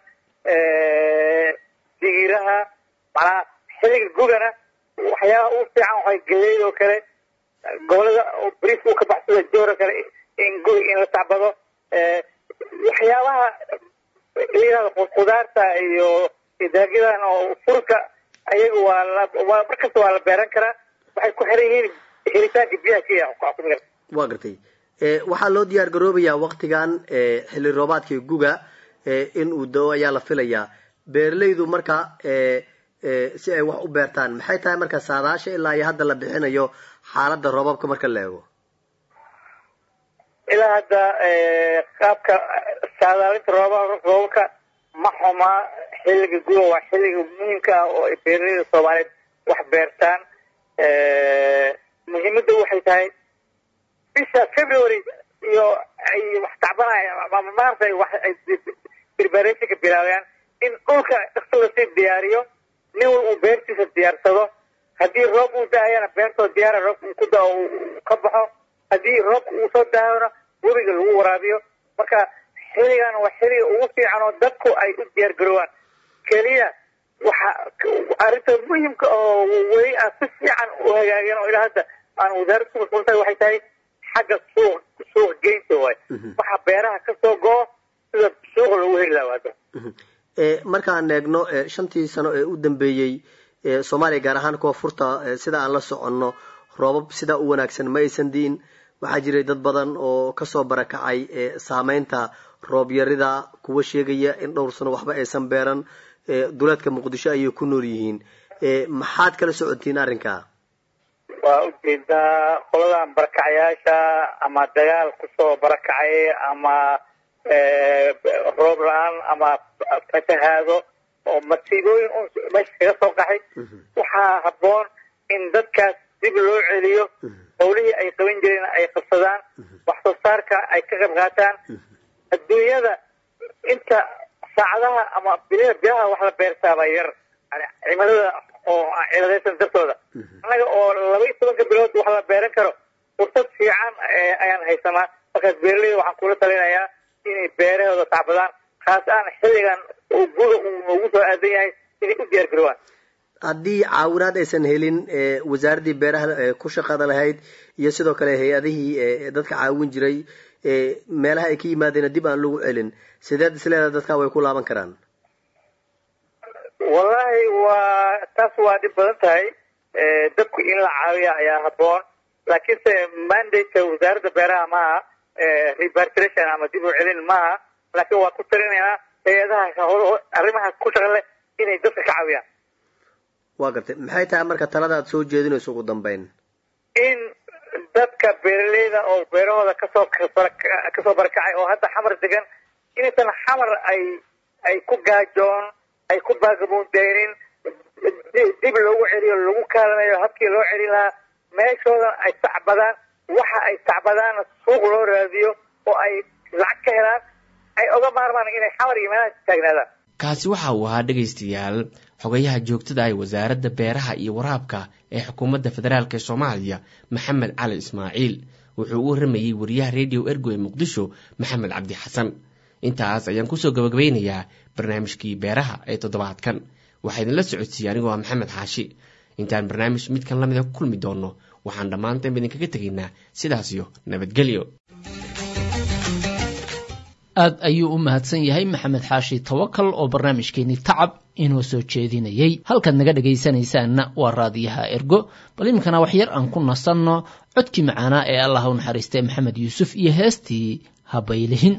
digiraha macnaha xilliga gugana waxyaabaha ugu fiican waxay galeyd oo kale gobolada brief uu ka baxsada joora kale in guy in la tacbado waxyaabaha layihahdo qudaarta iyo dalagyadan oo furka ayaga waa la waa markasta waa la beeran karaa waxay ku xiran yihiin helitaanka biyaha kenya waa gartay waxaa loo diyaar garoobayaa waktigan xilli roobaadkii guga in uu dao ayaa la filayaa beeraleydu marka si ay wax u beertaan maxay tahay marka saadaasha ilaa iyo hadda la bixinayo xaaladda roobabka marka la eego ilaa hadda qaabka saadaalinta rooba roobabka ma xumaa xilliga guba waa xilliga muhiimka ah oo ay beeraleyda soomaaliyeed wax beertaan muhiimadda waxay tahay bisha february iyo ay wax tacbanayaan maarta wax ay preparationka bilaabayaan in dhulka dhaqso lasii diyaariyo nin wal uu beertiisa diyaarsado haddii roob uu daayana beertoo diyaara roob uu ku dao ka baxo haddii roobka uu soo daayona webiga lagu waraabiyo marka xilligan waa xilliga ugu fiican oo dadku ay u diyaar garoobaan keliya waxa arrinta muhimka oo weli aan si fiican u hagaageen oo ilaa hadda aan wasaaradda ku mashquultahay waxay tahay xagga suuq suuq geynta waay waxa beeraha kasoo go-o sida suuqa loogu heli lahaa hadda markaan eegno shantii sano ee u dambeeyey soomaaliya gaar ahaan koonfurta sida aan la soconno roobab sidaa u wanaagsan ma aysan diin waxaa jiray dad badan oo kasoo barakacay saameynta roob yarida kuwa sheegaya in dhowr sano waxba aysan beeran duleedka muqdisho ayay ku nool yihiin maxaad kala socotiin arrinkaa waa ujeedaa qoladan barakacayaasha ama dagaal kusoo barakacay ama roob la-aan ama fatahaado oo masiibooyin un meesha kaga soo qaxay waxaa habboon in dadkaas dib loo celiyo howlihii ay qaban jireen ay qabsadaan wax soo saarka ay ka qayb qaataan adduunyada inta saacadaha ama bilada bilaha wax la beertaaba yar yani cimilada oo ciladaysan dartooda annaga oo laba iyo tobanka bilood wax la beeran karo fursad fiican ayaan haysanaa markaas beeraleyda waxaan kula talinayaa inay beerahooda tacbadaan khaas aan xilligan oo guda uu noogu soo aadan yahay inay u diyaar garoobaan haddii caawinaad aysan helin wasaaraddii beeraha ku shaqada lahayd iyo sidoo kale hay-adihii dadka caawin jiray meelaha ay ka yimaadeen dib aan lagu celin sideed isleedaha dadka way ku laaban karaan wallahi waa taas waa dhib badan tahay dadku in la caawiya ayaa habboon laakiinse mandate wasaaradda beeraha maaha repartration ama dib u celin maaha laakiin waa ku talinayaa hay-adaha arrimaha ku shaqa leh inay dadka ka caawiyaan waa gartay maxay tahay marka talada aad soo jeedinayso ugu dambeyn in dadka beeraleyda oo beerahooda kasoo kasoo barakacay oo hadda xamar degan inaysan xamar ay ay ku gaajoon ay ku baagamuudeynin dib loogu celiyo lagu kaalinayo habkii loo celin lahaa meeshoodan ay tacbadaan waxa ay tacbadaanna suuq loo raadiyo oo ay lacag ka helaan ay oga maarmaan inay xamar iyo meelaha taagnaadaan kaasi waxa uu ahaa dhegaystayaal xogayaha joogtada ah wasaaradda beeraha iyo waraabka ee xukuumadda federaalk ee soomaaliya maxamed cali ismaaciil wuxuu u warramayey wariyaha rediyo ergo ee muqdisho maxamed cabdi xasan intaas ayaan kusoo gabagabeynayaa barnaamijkii beeraha ee toddobaadkan waxaa idinla socodsiiyey anigoo ah maxamed xaashi intaan barnaamij midkan lamida ku kulmi doonno waxaan dhammaantaynba idinkaga tegaynaa sidaasiyo nabadgelyo aad ayuu u mahadsan yahay maxamed xaashi tawakal oo barnaamijkeenii tacab inoo soo jeedinayey halkaad naga dhegaysanaysaanna waa raadiyaha ergo bal iminkana wax yar aan ku nasanno codkii macaanaa ee allah u naxariistay maxamed yuusuf iyo heestii habaylihin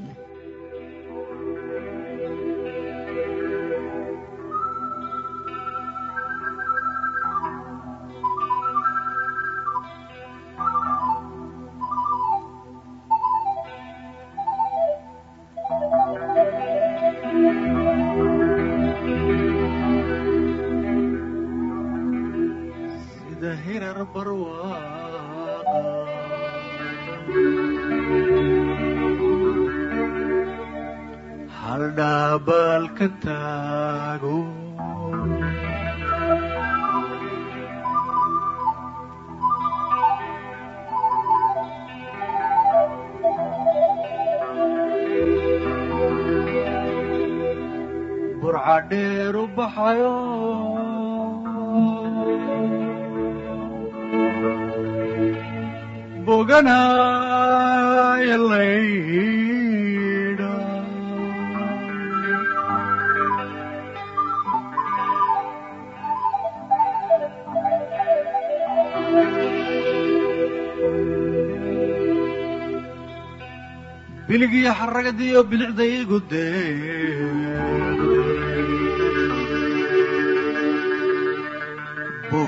biligiyo xaragadiyo bilicdaygu dee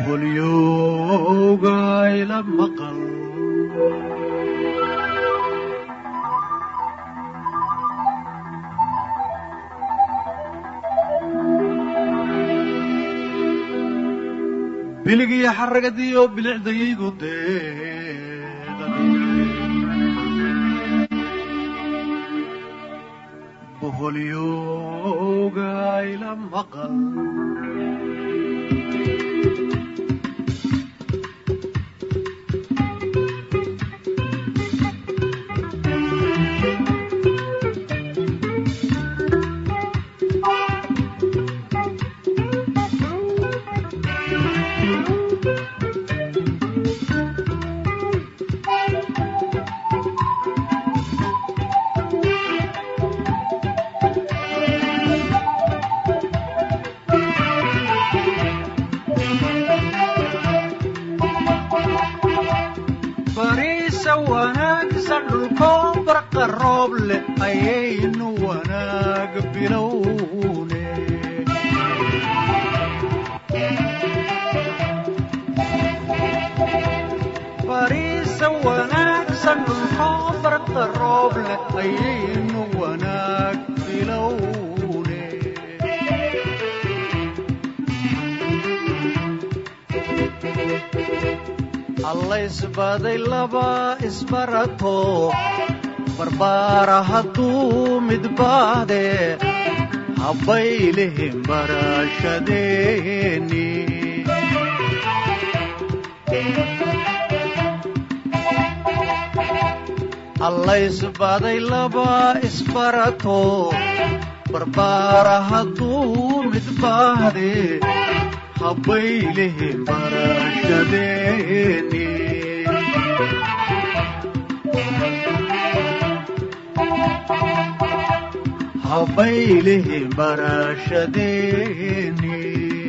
boholyowga ila maqal biligiyo xaragadiyo bilicdayaygu boholyowga ila maqal bariisa wanaagsan dhulkoo barqa roob leh ayaynu wanaag bilowne bariisa wanaagsan dhulkoo barqa roob leh ayaynu wanaag bilowne alla isbaday laba isbarato barbaara hadduu midbaade habbaylihin barashadeeni alla isbaday laba isbarato barbaara hadduu midbaade habbaylihin barashadeeni habbaylihin barashadeeni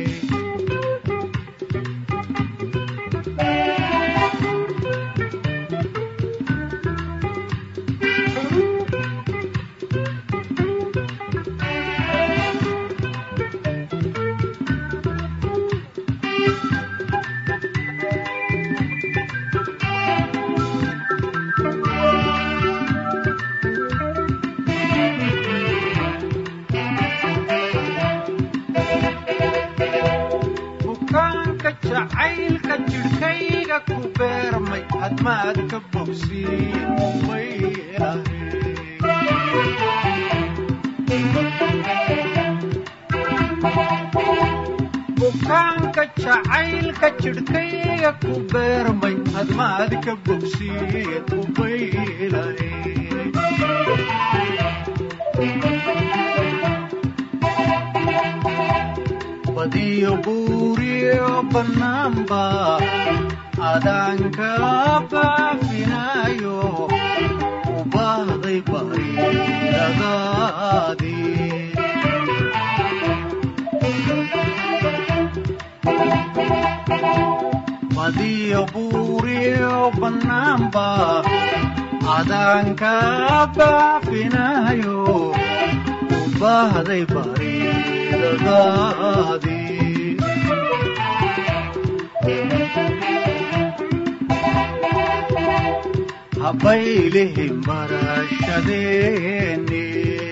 bukaanka jacaylka jidhkayga ku beermay hadmaad ka bogsiin bukaanka jacaylka jidhkayga ku beermay hadmaad ka bogsiin ubaylahe badiyo buuriyo bannaanba adaanka baafinayo u baahday bariidadaadii badiyo buuriyo bannaanba adaanka baafinayo u baahday bariidadaadii habbaylihin barashadeeni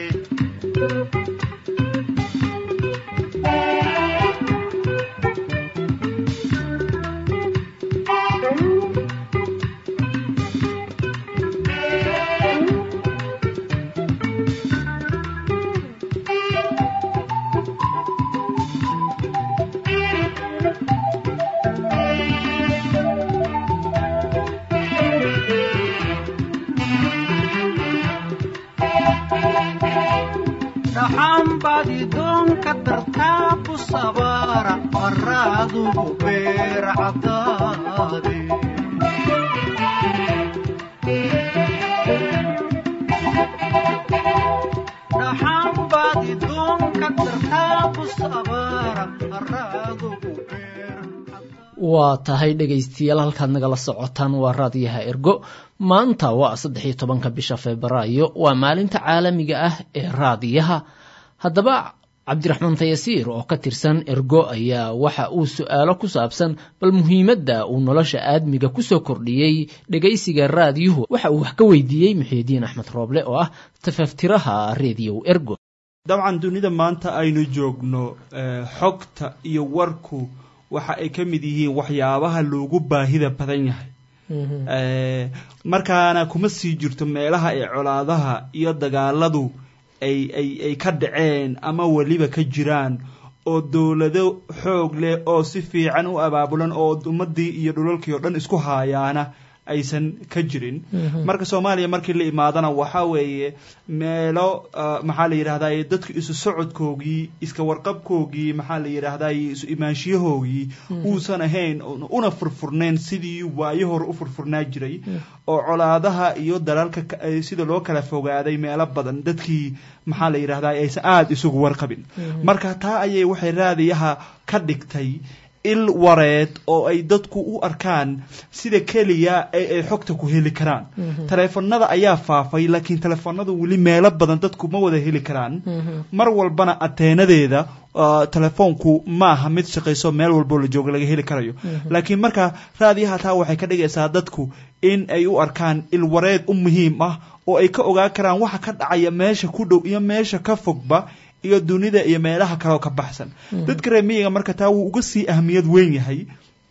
dhaxaan baad idoonka dartaa ku sabaara maraadugu beer caddaade dhaxaan baad idoonka dartaa ku sabaara maraadugu waa tahay dhegaystayaal halkaad nagala socotaan waa raadiyaha ergo maanta waa saddex iyo tobanka bisha febraayo waa maalinta caalamiga ah ee raadiyaha haddaba cabdiraxmaan tayasiir oo ka tirsan ergo ayaa waxa uu su-aalo ku saabsan bal muhiimadda uu nolosha aadmiga kusoo kordhiyey dhegaysiga raadiyuhu waxa uu wax ka weydiiyey muxiidiin axmed rooble oo ah tafaftiraha rediyow ergo dabcan dunida maanta aynu joogno xogta iyo warku waxa ay ka mid yihiin waxyaabaha loogu baahida badan yahay markaana kuma sii jirto meelaha ay colaadaha iyo dagaaladu ay ay ay ka dhaceen ama weliba ka jiraan oo dowlado xoog leh oo si fiican u abaabulan oo ummadii iyo dhulalkii oo dhan isku haayaana aysan ka jirin marka soomaaliya markii la imaadana waxa weeye meelo maxaa la yidhahdaye dadku isu socodkoogii iska warqabkoogii maxaa la yidhahdaye isu imaanshiyahoogii uusan ahayn una furfurnayn sidii waayo hore u furfurnaa jiray oo colaadaha iyo dalalka sida loo kala fogaaday meelo badan dadkii maxaa la yidhahdaye aysan aada isugu warqabin marka taa ayay waxay raadiyaha ka dhigtay il wareed oo ay dadku u arkaan sida keliya ee ay xogta ku heli karaan taleefanada ayaa faafay laakiin taleefanadu weli meelo badan dadku ma wada heli karaan mar walbana ateenadeeda telefoonku ma aha mid shaqayso meel walboo la jooga laga heli karayo laakiin marka raadiyaha taa waxay ka dhigaysaa dadku in ay u arkaan ilwareed u muhiim ah oo ay ka ogaan karaan waxa ka dhacaya meesha ku dhow iyo meesha ka fogba iyo dunida iyo meelaha kaleoo ka baxsan dadka reer miyiga marka taa wuu uga sii ahmiyad weyn yahay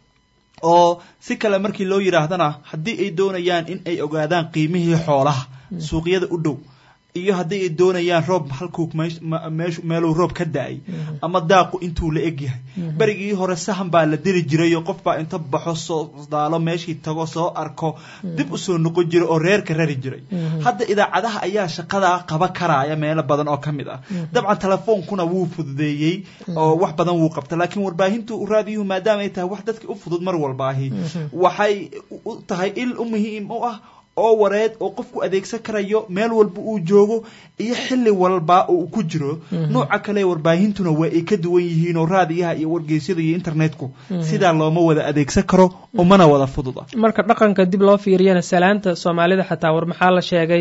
oo si kale markii loo yidhaahdana haddii ay doonayaan in ay ogaadaan qiimihii xoolaha suuqyada u dhow iyo haddii ay doonayaan roob halkuu meeluu roob ka da-ay ama daaqu intuu la eg yahay berigii hore sahan baa la diri jirayoo qof baa inta baxo soo daalo meeshii tago soo arko dib usoo noqon jiray oo reerka rari jiray hadda idaacadaha ayaa shaqadaa qaba karaya meelo badan oo ka mid ah dabcan telefoonkuna wuu fududeeyey oo wax badan wuu qabta laakiin warbaahintu raadiyuhu maadaama ay tahay wax dadka u fudud mar walbaahi waxay u tahay il u muhiim u ah oo wareed oo qofku adeegsan karayo meel walba uu joogo iyo xilli walba oo uu ku jiro nooca kale warbaahintuna waa ay ka duwan yihiin oo raadiyaha iyo wargeysyada iyo internetku sidaa looma wada adeegsan karo umana wada fududa marka dhaqanka dib loo fiiriyana salaanta soomaalida xataa war maxaa la sheegay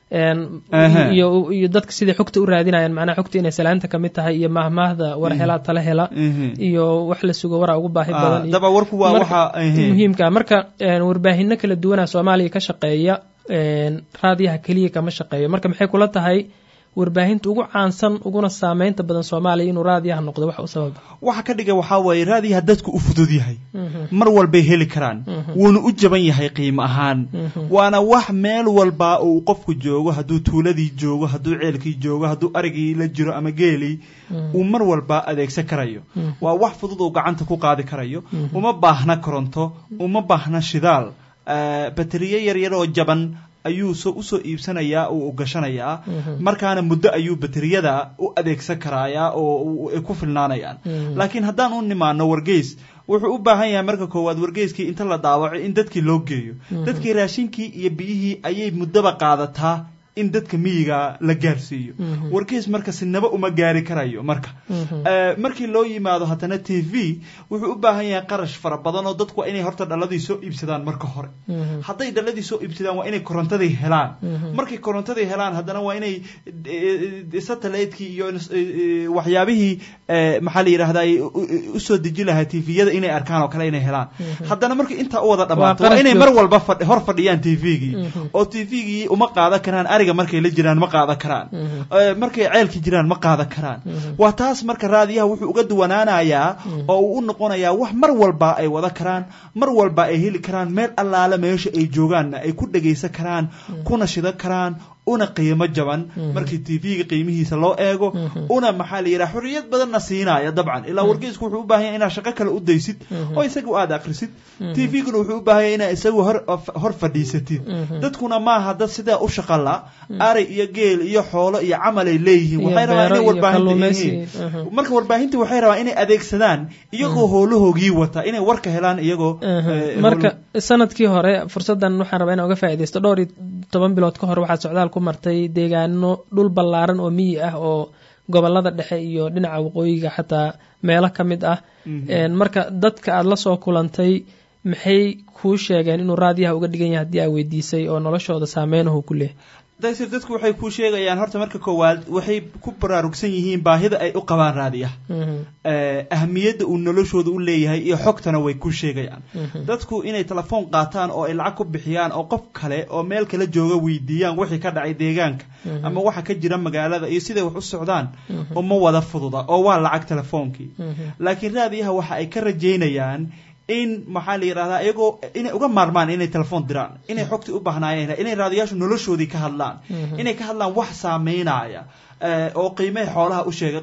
iyo iyo dadka siday xogta u raadinayaan macnaha xogta inay salaanta kamid tahay iyo mahmaahda war helaa tala hela iyo wax la sugo waraa ugu baahi badan daba warku waa waxa muhiimka marka warbaahino kala duwana soomaaliya ka shaqeeya raadiyaha keliya kama shaqeeyo marka maxay kula tahay warbaahinta ugu caansan uguna saameynta badan soomaaliya inuu raadiyaha noqdo wax u sababa waxa ka dhiga waxaa waaye raadiyaha dadku u fudud yahay mar walbay heli karaan wuuna u jaban yahay qiimo ahaan waana wax meel walba uu qofku joogo hadduu tuuladii joogo hadduu ceelkii joogo hadduu arigii la jiro ama geelii uu mar walba adeegsan karayo waa wax fudud uu gacanta ku qaadi karayo uma baahna koronto uma baahna shidaal bateriye yaryar oo jaban ayuu so usoo iibsanayaa oo u gashanayaa markaana muddo ayuu bateriyada u adeegsan karayaa oo ay ku filnaanayaan laakiin haddaan u nimaano wargeys wuxuu u baahan yahay marka koowaad wargeyskii inta la daawaco in dadkii loo geeyo dadkii raashinkii iyo biyihii ayay muddaba qaadataa in dadka miyiga la gaarsiiyo wargeys marka sinaba uma gaari karayo marka markii loo yimaado haddana t v wuxuu u baahan yahay qarash fara badan oo dadku waa inay horta dhaladii soo iibsadaan marka hore hadday dhaladii soo iibsadaan waa inay korontadii helaan markay korontadii helaan haddana waa inay satellite-kii iyo waxyaabihii maxaa la yidhahdaa usoo deji lahaa t v-yada inay arkaan oo kale inay helaan haddana markay intaa u wada dhamaato waa inay mar walba hor fadhiyaan t v-gii oo t v-gii uma qaadan karaan ariga markay la jiraan ma qaadan karaan markay ceelka jiraan ma qaadan karaan waa taas marka raadiyaha wuxuu uga duwanaanayaa oo uu u noqonayaa wax mar walba ay wada karaan mar walba ay heli karaan meel allaale meesha ay joogaanna ay ku dhagaysan karaan kuna shidan karaan una qiimo jaban markii t v-ga qiimihiisa loo eego una maxaa la yidhaha xorriyad badanna siinaya dabcan ilaa wargeysku wuxuu u baahan yahay inaad shaqo kale u daysid oo isagu aada akrisid t v-guna wuxuu u baahan yahay inaad isagu hor hor fadhiisatid dadkuna maaha dad sidaa u shaqala ari iyo geel iyo xoolo iyo camal ay leeyihiin waxay rabaan inay warbaahinta yihiin marka warbaahinta waxay rabaan inay adeegsadaan iyagoo hoolahoogii wata inay warka helaan iyagoo marka sanadkii hore fursaddan waxaan rabaa inaan uga faaidaysto dhowr iyo toban bilood ka hor waxaad socdaal ku martay deegaano dhul ballaaran oo miyi ah oo gobolada dhexe iyo dhinaca waqooyiga xataa meelo ka mid ah marka dadka aada la soo kulantay maxay kuu sheegeen inuu raadiyaha uga dhigan yahay haddii aa weydiisay oo noloshooda saameynahu ku leehay daysir dadku waxay ku sheegayaan horta marka koowaad waxay ku baraarugsan yihiin baahida ay u qabaan raadiyaha ahmiyadda uu noloshooda u leeyahay iyo xogtana way ku sheegayaan dadku inay telefoon qaataan oo ay lacag ku bixiyaan oo qof kale oo meel kala jooga weydiiyaan wixii ka dhacay deegaanka ama waxa ka jira magaalada iyo siday wax u socdaan uma wada fududa oo waa lacag telefoonkii laakiin raadiyaha waxa ay ka rajaynayaan in maxaa la yidhahdaa iyagoo inay uga maarmaan inay telefoon diraan inay xogtii u baahnaayeen inay raadiyaashu noloshoodii ka hadlaan inay ka hadlaan wax saameynaya oo qiimaha xoolaha u sheega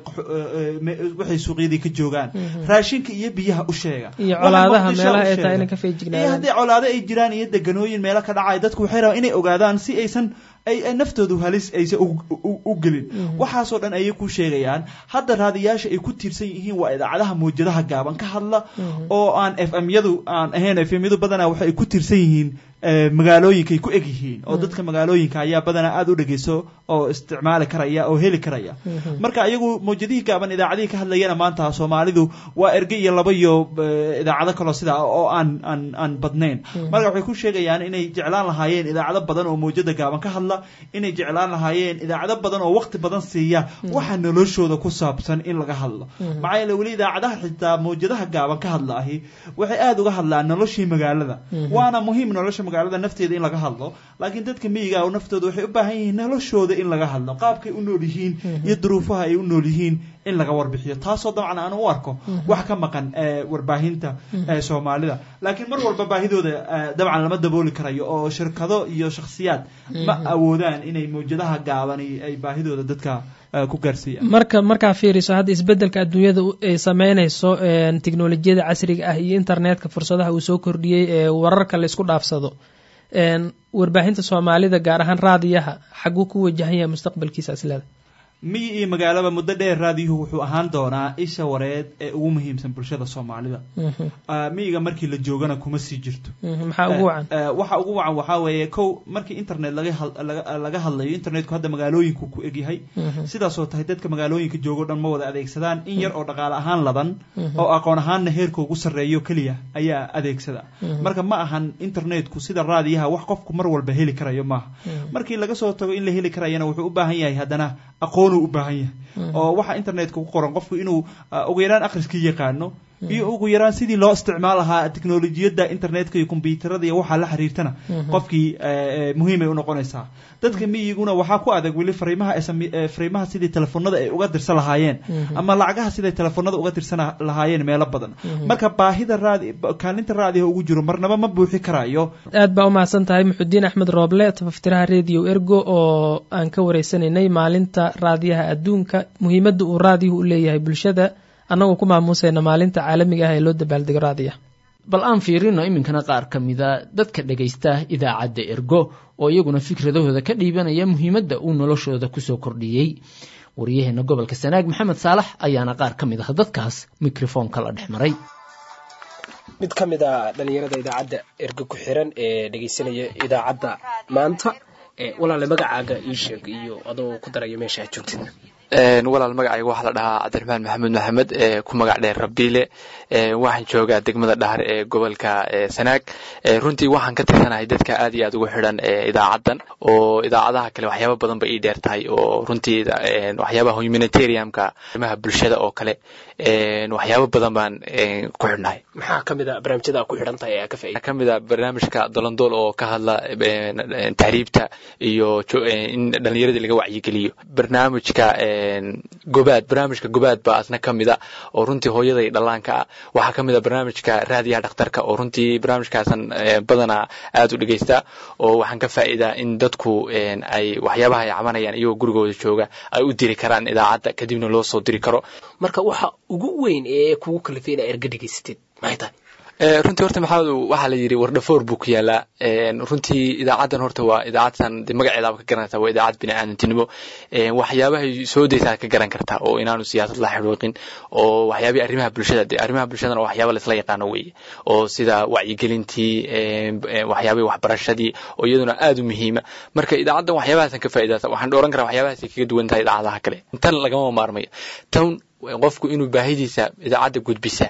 waxay suuqyadii ka joogaan raashinka iyo biyaha u sheega iyo colaadaha meelaha ay tahay inay ka iyo feejignaadaan haddii colaado ay jiraan iyo deganooyin meelo ka dhacaya dadku waxay rabaan inay ogaadaan si aysan ay ay naftoodu halis aysan u- u- u gelin waxaasoo dhan ayay ku sheegayaan hadda raadiyaasha ay ku tiirsan yihiin waa idaacadaha mawjadaha gaaban ka hadla oo aan f m yadu aan ahayn f m yadu badanaa waxay ku tiirsan yihiin eh, magaalooyinkay ku eg yihiin oo dadka magaalooyinka ayaa badanaa aada u dhegeyso oo isticmaali karaya oo heli karaya marka iyagu mawjadihii gaaban idaacadihii ka hadlayana maanta soomaalidu waa erge iyo laba iyo eh, idaacado kaloo sidaa oo aan aan aan badnayn marka waxay ku sheegayaan inay jeclaan lahaayeen idaacado badan oo mawjada gaaban ka hadla inay jeclaan lahaayeen idaacado badan oo waqti badan siiya waxa noloshooda ku saabsan in laga hadlo maxaa yeele weli idaacadaha xitaa mawjadaha gaaban ka hadlaahi waxay aada uga hadlaan noloshii magaalada waana muhiim nolosha magaalada nafteeda in laga hadlo laakiin dadka miyiga oo naftooda waxay u baahan yihiin noloshooda in laga hadlo qaabkay u nool yihiin iyo duruufaha ay u nool yihiin in laga warbixiyo taasoo dabcan aan u arko wax ka maqan eh, warbaahinta eh, soomaalida laakiin mar walba baahidooda eh, dabcan lama dabooli karayo oo shirkado iyo shakhsiyaad ma awoodaan inay mawjadaha gaabani ay baahidooda dadka eh, ku gaarsiiyaan marka markaa fiiriso hadda isbedelka adduunyada u- ay sameynayso een, tiknolojiyada casriga ah iyo internetka fursadaha uu soo kordhiyey ee wararka la isku dhaafsado een, warbaahinta soomaalida gaar ahaan raadiyaha xaguu ku wajahan yahay mustaqbalkiisa isleda miyi iyo magaalaba muddo dheer raadiyuhu wuxuu ahaan doonaa isha wareed ee ugu muhiimsan bulshada soomaalida Ah, miyiga markii la joogana kuma sii jirto maxaa ugu wacan Eh, eh, waxa ugu wacan waxaa weeye kow markii internet laga had- laga laga hadlayo internetku hadda magaalooyinku ku egyahay sidaasoo tahay dadka magaalooyinka joogo dhan ma wada adeegsadaan in yar oo dhaqaale ahaan ladan oo aqoon ahaanna heerka ugu sarreeyo keliya ayaa adeegsada marka ma ahan internetku sida raadiyaha wax qofku mar walba heli karayo maaha markii laga soo tago in la heli karayana wuxuu u baahan yahay haddana aqoonuu u baahan yahay oo waxa internetka ku qoran qofku inuu ah, ugu yaraan akhriskii yaqaano iyo ugu yaraan sidii loo isticmaal lahaa teknolojiyadda internetka iyo kombyuutarada iyo waxaa la xiriirtana qofkii eh, eh, muhiimay u noqonaysaa dadka miyiguna waxaa ku adag weli fariimaha SM eh, fariimaha sidii telefoonada ay uga dirsan lahaayeen ama lacagaha siday telefoonada uga dirsan lahaayeen meelo badan marka baahida raadi kaalinta raadiha ugu jiro marnaba ma buuxi karayo aad baa u mahadsan tahay muxudiin axmed rooble tafaftiraha radio ergo oo aan ka wareysanaynay maalinta raadiyaha adduunka muhiimadda uu raadiyuhu u leeyahay bulshada annagoo ku maamuusayna maalinta caalamiga ah ee loo dabaaldego raadiyaha bal aan fiirino iminkana qaar ka mida dadka dhegaysta idaacadda ergo oo iyaguna fikradahooda ka dhiibanaya muhiimadda uu noloshooda kusoo kordhiyey waryaheena gobolka sanaag maxamed saalax ayaana qaar ka mid ah dadkaas mikrofoonka la dhex maray mid ka mid a dhalinyarada idaacadda erga ku xiran ee dhegeysanaya idaacadda maanta ee walaale magacaaga ii sheeg iyo adoo ku daraya meesha aad joogtid Een, walaal magacayga waxaa la dhahaa cabdiraxmaan maxamed maxamed ee ku magac dheer rabiile Een, waxaan joogaa degmada dhahar ee gobolka ee sanaag Ee, runtii waxaan ka tirsanahay dadka aad iyo aad ugu xidhan ee idaacaddan oo idaacadaha kale waxyaabo badan ba ii dheer tahay oo runtii een, waxyaabaha humanitariumka arrimaha bulshada oo kale een, waxyaabo badan baan een, ku xidhnahay maxaa ka mid a barnaamijyada aad ku xidhan tahay ee aad ka faa'iida waxaa ka mid a barnaamijka dolondool oo ka hadla een, een, tahriibta iyo jo- een, in dhallinyaradii laga wacyigeliyo barnaamijka een, gobaad barnaamijka gobaad baa asna ka mid a oo runtii hooyada iyo dhallaanka ah waxaa ka mid a barnaamijka raadiyaha dhakhtarka oo runtii barnaamijkaasan ee, badanaa aad u dhegeysta oo waxaan ka faa'iidaa in dadku een, ay waxyaabaha ay cabanayaan iyagoo gurigooda jooga ay u diri karaan idaacadda kadibna loo soo diri karo marka waxa ugu weyn ee kugu kalifay inaa erga dhegeysatid maxay tahay Ee, runtii horta maxamed waxaa la yidhi wardhafoor buu ku yaalaa Een, runtii idaacaddan horta waa idaacadtan de magaceedaaba ka garanaysaa waa idaacad bini'aadantinimo Een, waxyaabahay soo daysaa ka garan kartaa oo inaanu siyaasad la xidhiiqin oo waxyaabihii arrimaha bulshada de arrimaha bulshadana waa waxyaaba laisla yaqaano weeye oo sida wacyigelintii een, een, waxyaabihii waxbarashadii oo iyaduna aad u muhiima marka idaacaddan waxyaabahaasan ka faa'iidata waxaan dhooran karaa waxyaabahaasay kaga duwan tahay idaacadaha kale tan lagama maarmayo tan qofku inuu baahidiisa idaacadda gudbisa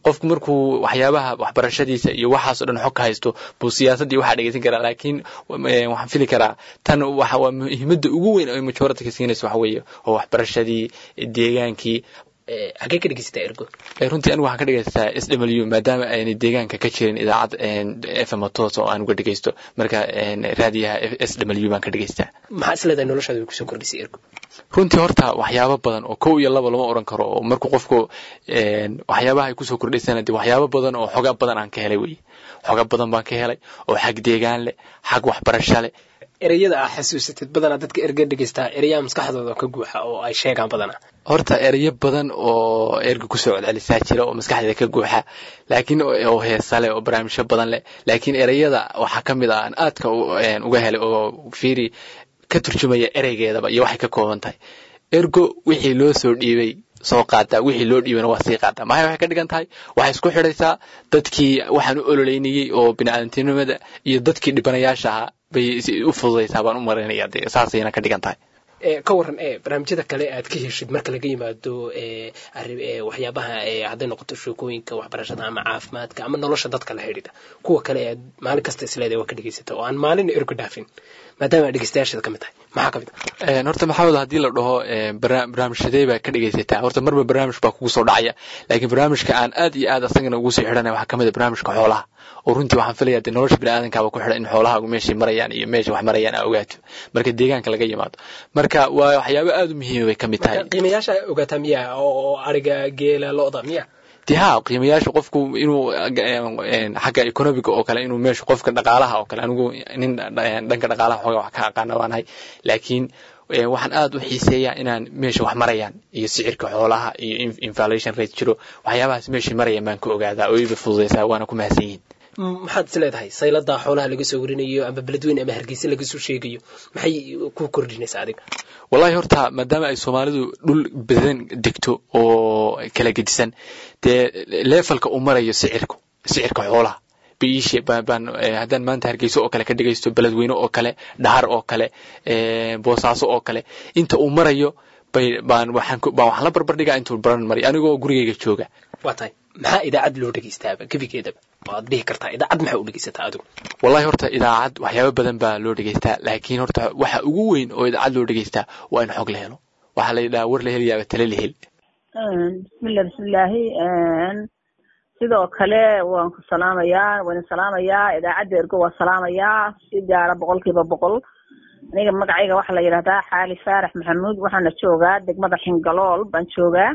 qofku markuu waxyaabaha waxbarashadiisa iyo waxaasoo dhan xog ka haysto buu siyaasaddii waxaa dhegeysan karaa laakiin waxaan fili karaa tan waxa waa muhiimadda ugu weyn oo majority ka siinaysa waxa weeye oo waxbarashadii deegaankii hagee ka dhegeysataa ergo runtii anigu waxaan ka dhegeysataa s w maadaama ayna deegaanka ka jirin idaacad f m toos oo aan uga dhegeysto marka raadiyaha s w baan ka dhegeystaa maxaa isleedahay noloshaada way kusoo kordhisay ergo runtii horta waxyaabo badan oo kow iyo laba lama oran karo oo markuu qofku waxyaabaha ay kusoo kordhaysana de waxyaabo badan oo xoga badan aan ka helay wey xoga badan baan ka helay oo xag deegaan leh xag waxbarasho leh ereyada aa xasuusatid badanaa dadka erga dhegeystaa ereyaha maskaxdooda ka guuxa oo ay sheegaan badanaa horta ereyo badan oo erga kusoo celcelisaa jira oo maskaxdeeda ka guuxa laakiin oo heesa leh oo barnaamijyo badan leh laakiin ereyada waxaa ka mid ah aan aadka uga helay oo fiiri ka turjumaya ereygeedaba iyo waxay ka kooban tahay ergo wixii loo soo dhiibay soo qaadaa wixii loo dhiibana waa sii qaadaa maxay waxay ka dhigan tahay waxay isku xidhaysaa dadkii waxaan u ololeynayey oo bini'aadantinimada iyo dadkii dhibanayaasha ahaa bay u fududaysaa baan u maraynaya de saasayna ka dhigan tahay ka waran e barnaamijyada kale aad ka heshid marka laga yimaado waxyaabaha hadday noqoto sheekooyinka waxbarashada ama caafimaadka ama nolosha dadka la xidhiidha kuwa kale aad maalin kasta isleedahay waa ka dhegeysata oo aan maalin ergo dhaafin maadaama aad dhegeystayaasheeda ka mid tahay maxaa ka mid ah horta maxamed haddii la dhaho barnaamijyadee baa ka dhegeysataa horta marba barnaamij baa kugu soo dhacaya laakiin barnaamijka aan aad iyo aad asagana ugu sii xidhanaya waxaa ka mid ah barnaamijka xoolaha oo runtii waxaan filaya de nolosha biniaadankaaba ku xidhan in xoolaha meeshay marayaan iyo meesha wax marayaan aa ogaato marka deegaanka laga yimaado marka waa waxyaabo aad u muhiima bay ka mid tahay qiimayaasha ogaataa miya oo ariga geela lo-da miya de ha qiimayaasha qofku inuu xagga economiga oo kale inuu meesha qofka dhaqaalaha oo kale anigu nin dhanka dhaqaalaha xooga wax ka aqaana waanahay laakiin waxaan aad u xiiseeyaa inaan meesha wax marayaan iyo sicirka xoolaha iyo inflation rate jiro waxyaabahaas meeshay marayaan baan ka ogaadaa oo iba fududaysaa waana ku mahadsan yihiin maxaad is leedahay saylada xoolaha laga soo warinayo ama beledweyne ama hargeysa laga soo sheegayo maxay ku kordhinaysaa adiga wallahi horta maadaama ay soomaalidu dhul badan degto oo kala gedisan dee leefalka uu marayo sicirku sicirka xoolaha biishe baan haddaan maanta hargeyso oo kale ka dhegaysto beledweyne oo kale dhahar oo kale boosaaso oo kale inta uu marayo bay baan waxaan baan waxaan la barbardhigaa intuu baran maray anigoo gurigayga jooga waa tahay maxaa idaacad loo dhegeystaaba gebigeedaba waad dhihi kartaa idaacad maxaa u dhegeysataa adigu wallahi horta idaacad waxyaabo badan baa loo dhegeystaa laakiin horta waxa ugu weyn oo idaacad loo dhegeystaa waa in xog la helo waxaa la yidhaha war la helayaaba tale la hel bismillah bismillaahi sidoo kale waan ku salaamayaa waan salaamayaa idaacadda ergo waa salaamayaa si gaara boqolkiiba boqol aniga magacayga waxaa la yidhahdaa xaali faarax maxamuud waxaana joogaa degmada xingalool baan joogaa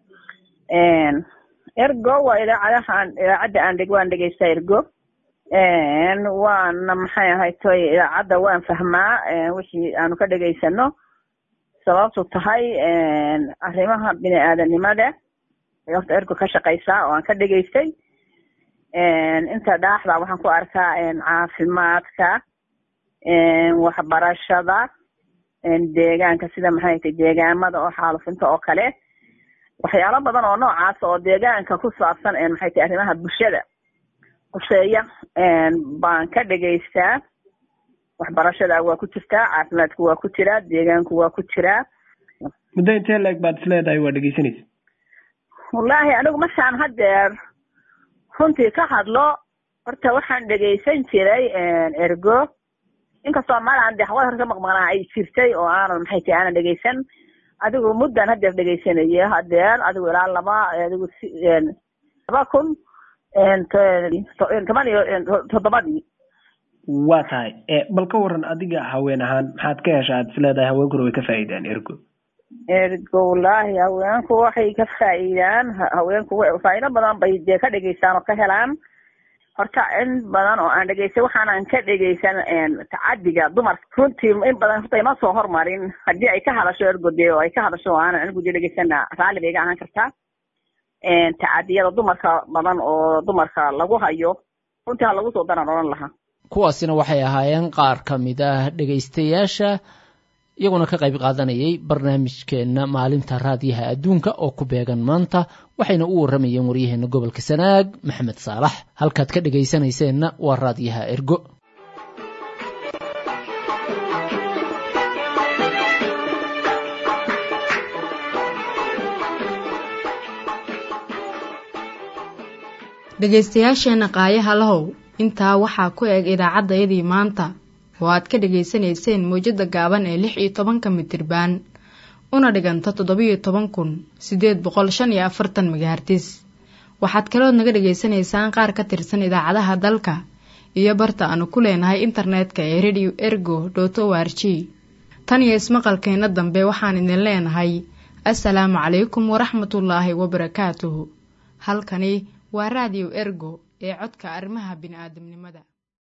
ergo waa idaacadahaan idaacadda aan dheg waan dhegeystaa ergo waana maxay ahayd toy idaacadda waan fahmaa wixii aanu ka dhegeysano sababtu tahay arrimaha bini aadanimada horta ergo ka shaqaysaa oo aan ka dhegeystay inta dhaaxda waxaan ku arkaa caafimaadka waxbarashada deegaanka sida maxay tahay deegaamada oo xaalufinta oo kale waxyaalo badan oo noocaas oo deegaanka ku saabsan maxay tahay arrimaha bulshada quseeya baan ka dhegeystaa waxbarashada waa ku jirtaa caafimaadku waa ku jiraa deegaanku waa ku jiraa muddo intee leeg baad is leedahay waa dhegeysanaysa wallaahi anigu markaan haddeer runtii ka hadlo horta waxaan dhegeysan jiray ergo inkastoo maalan de hawada hore ka maqmaqnaa ay jirtay oo aanan maxay tahay aanan dhegeysan adigu muddan haddeer dhegeysanaya haddeer adigu ilaa laba adigu laba kun toban iyo toddobadii waa tahay bal ka waran adiga haween ahaan maxaad ka hesha aad is leedahay haweenkuna way ka faa'iidaan ergo ergo wallaahi haweenku waxay ka faa'iidaan haweenku faa'iido badan bay dee ka dhegeystaan oo ka helaan horta in badan oo aan dhegeystay waxaanan ka dhegeysan tacadiga dumarka runtii in badan horta ima soo hormarin haddii ay ka hadasho ergo dee oo ay ka hadasho oo aanan anigu dee dhegeysana raalli bay iga ahaan kartaa tacadiyada dumarka badan oo dumarka lagu hayo runtii ha lagu soo daran odhan lahaa kuwaasina waxay ahaayeen qaar ka mid ah dhegaystayaasha iyaguna ka qayb qaadanayay barnaamijkeenna maalinta raadiyaha adduunka oo ku beegan maanta waxayna u warramayeen waryaheena gobolka sanaag maxamed saalax halkaad ka dhegaysanayseena waa raadiyaha ergo dhegaystayaasheenna qaayaha lahow intaa waxaa ku eg idaacaddayadii maanta oo aad ka dhegaysanayseen mawjadda gaaban ee lix iyo tobanka mitirbaan una dhiganta toddobiyo toban kun siddeed boqol shan iyo afartan magahartis waxaad kalood naga dhegaysanaysaan qaar ka tirsan idaacadaha dalka iyo barta aanu ku leenahay internetka ee radio ergo dot o r g tan iyo ismaqalkeenna dambe waxaan idin leenahay assalaamu calaykum waraxmatullaahi wabarakaatuhu halkani waa raadiyo ergo ee codka arrimaha bini'aadamnimada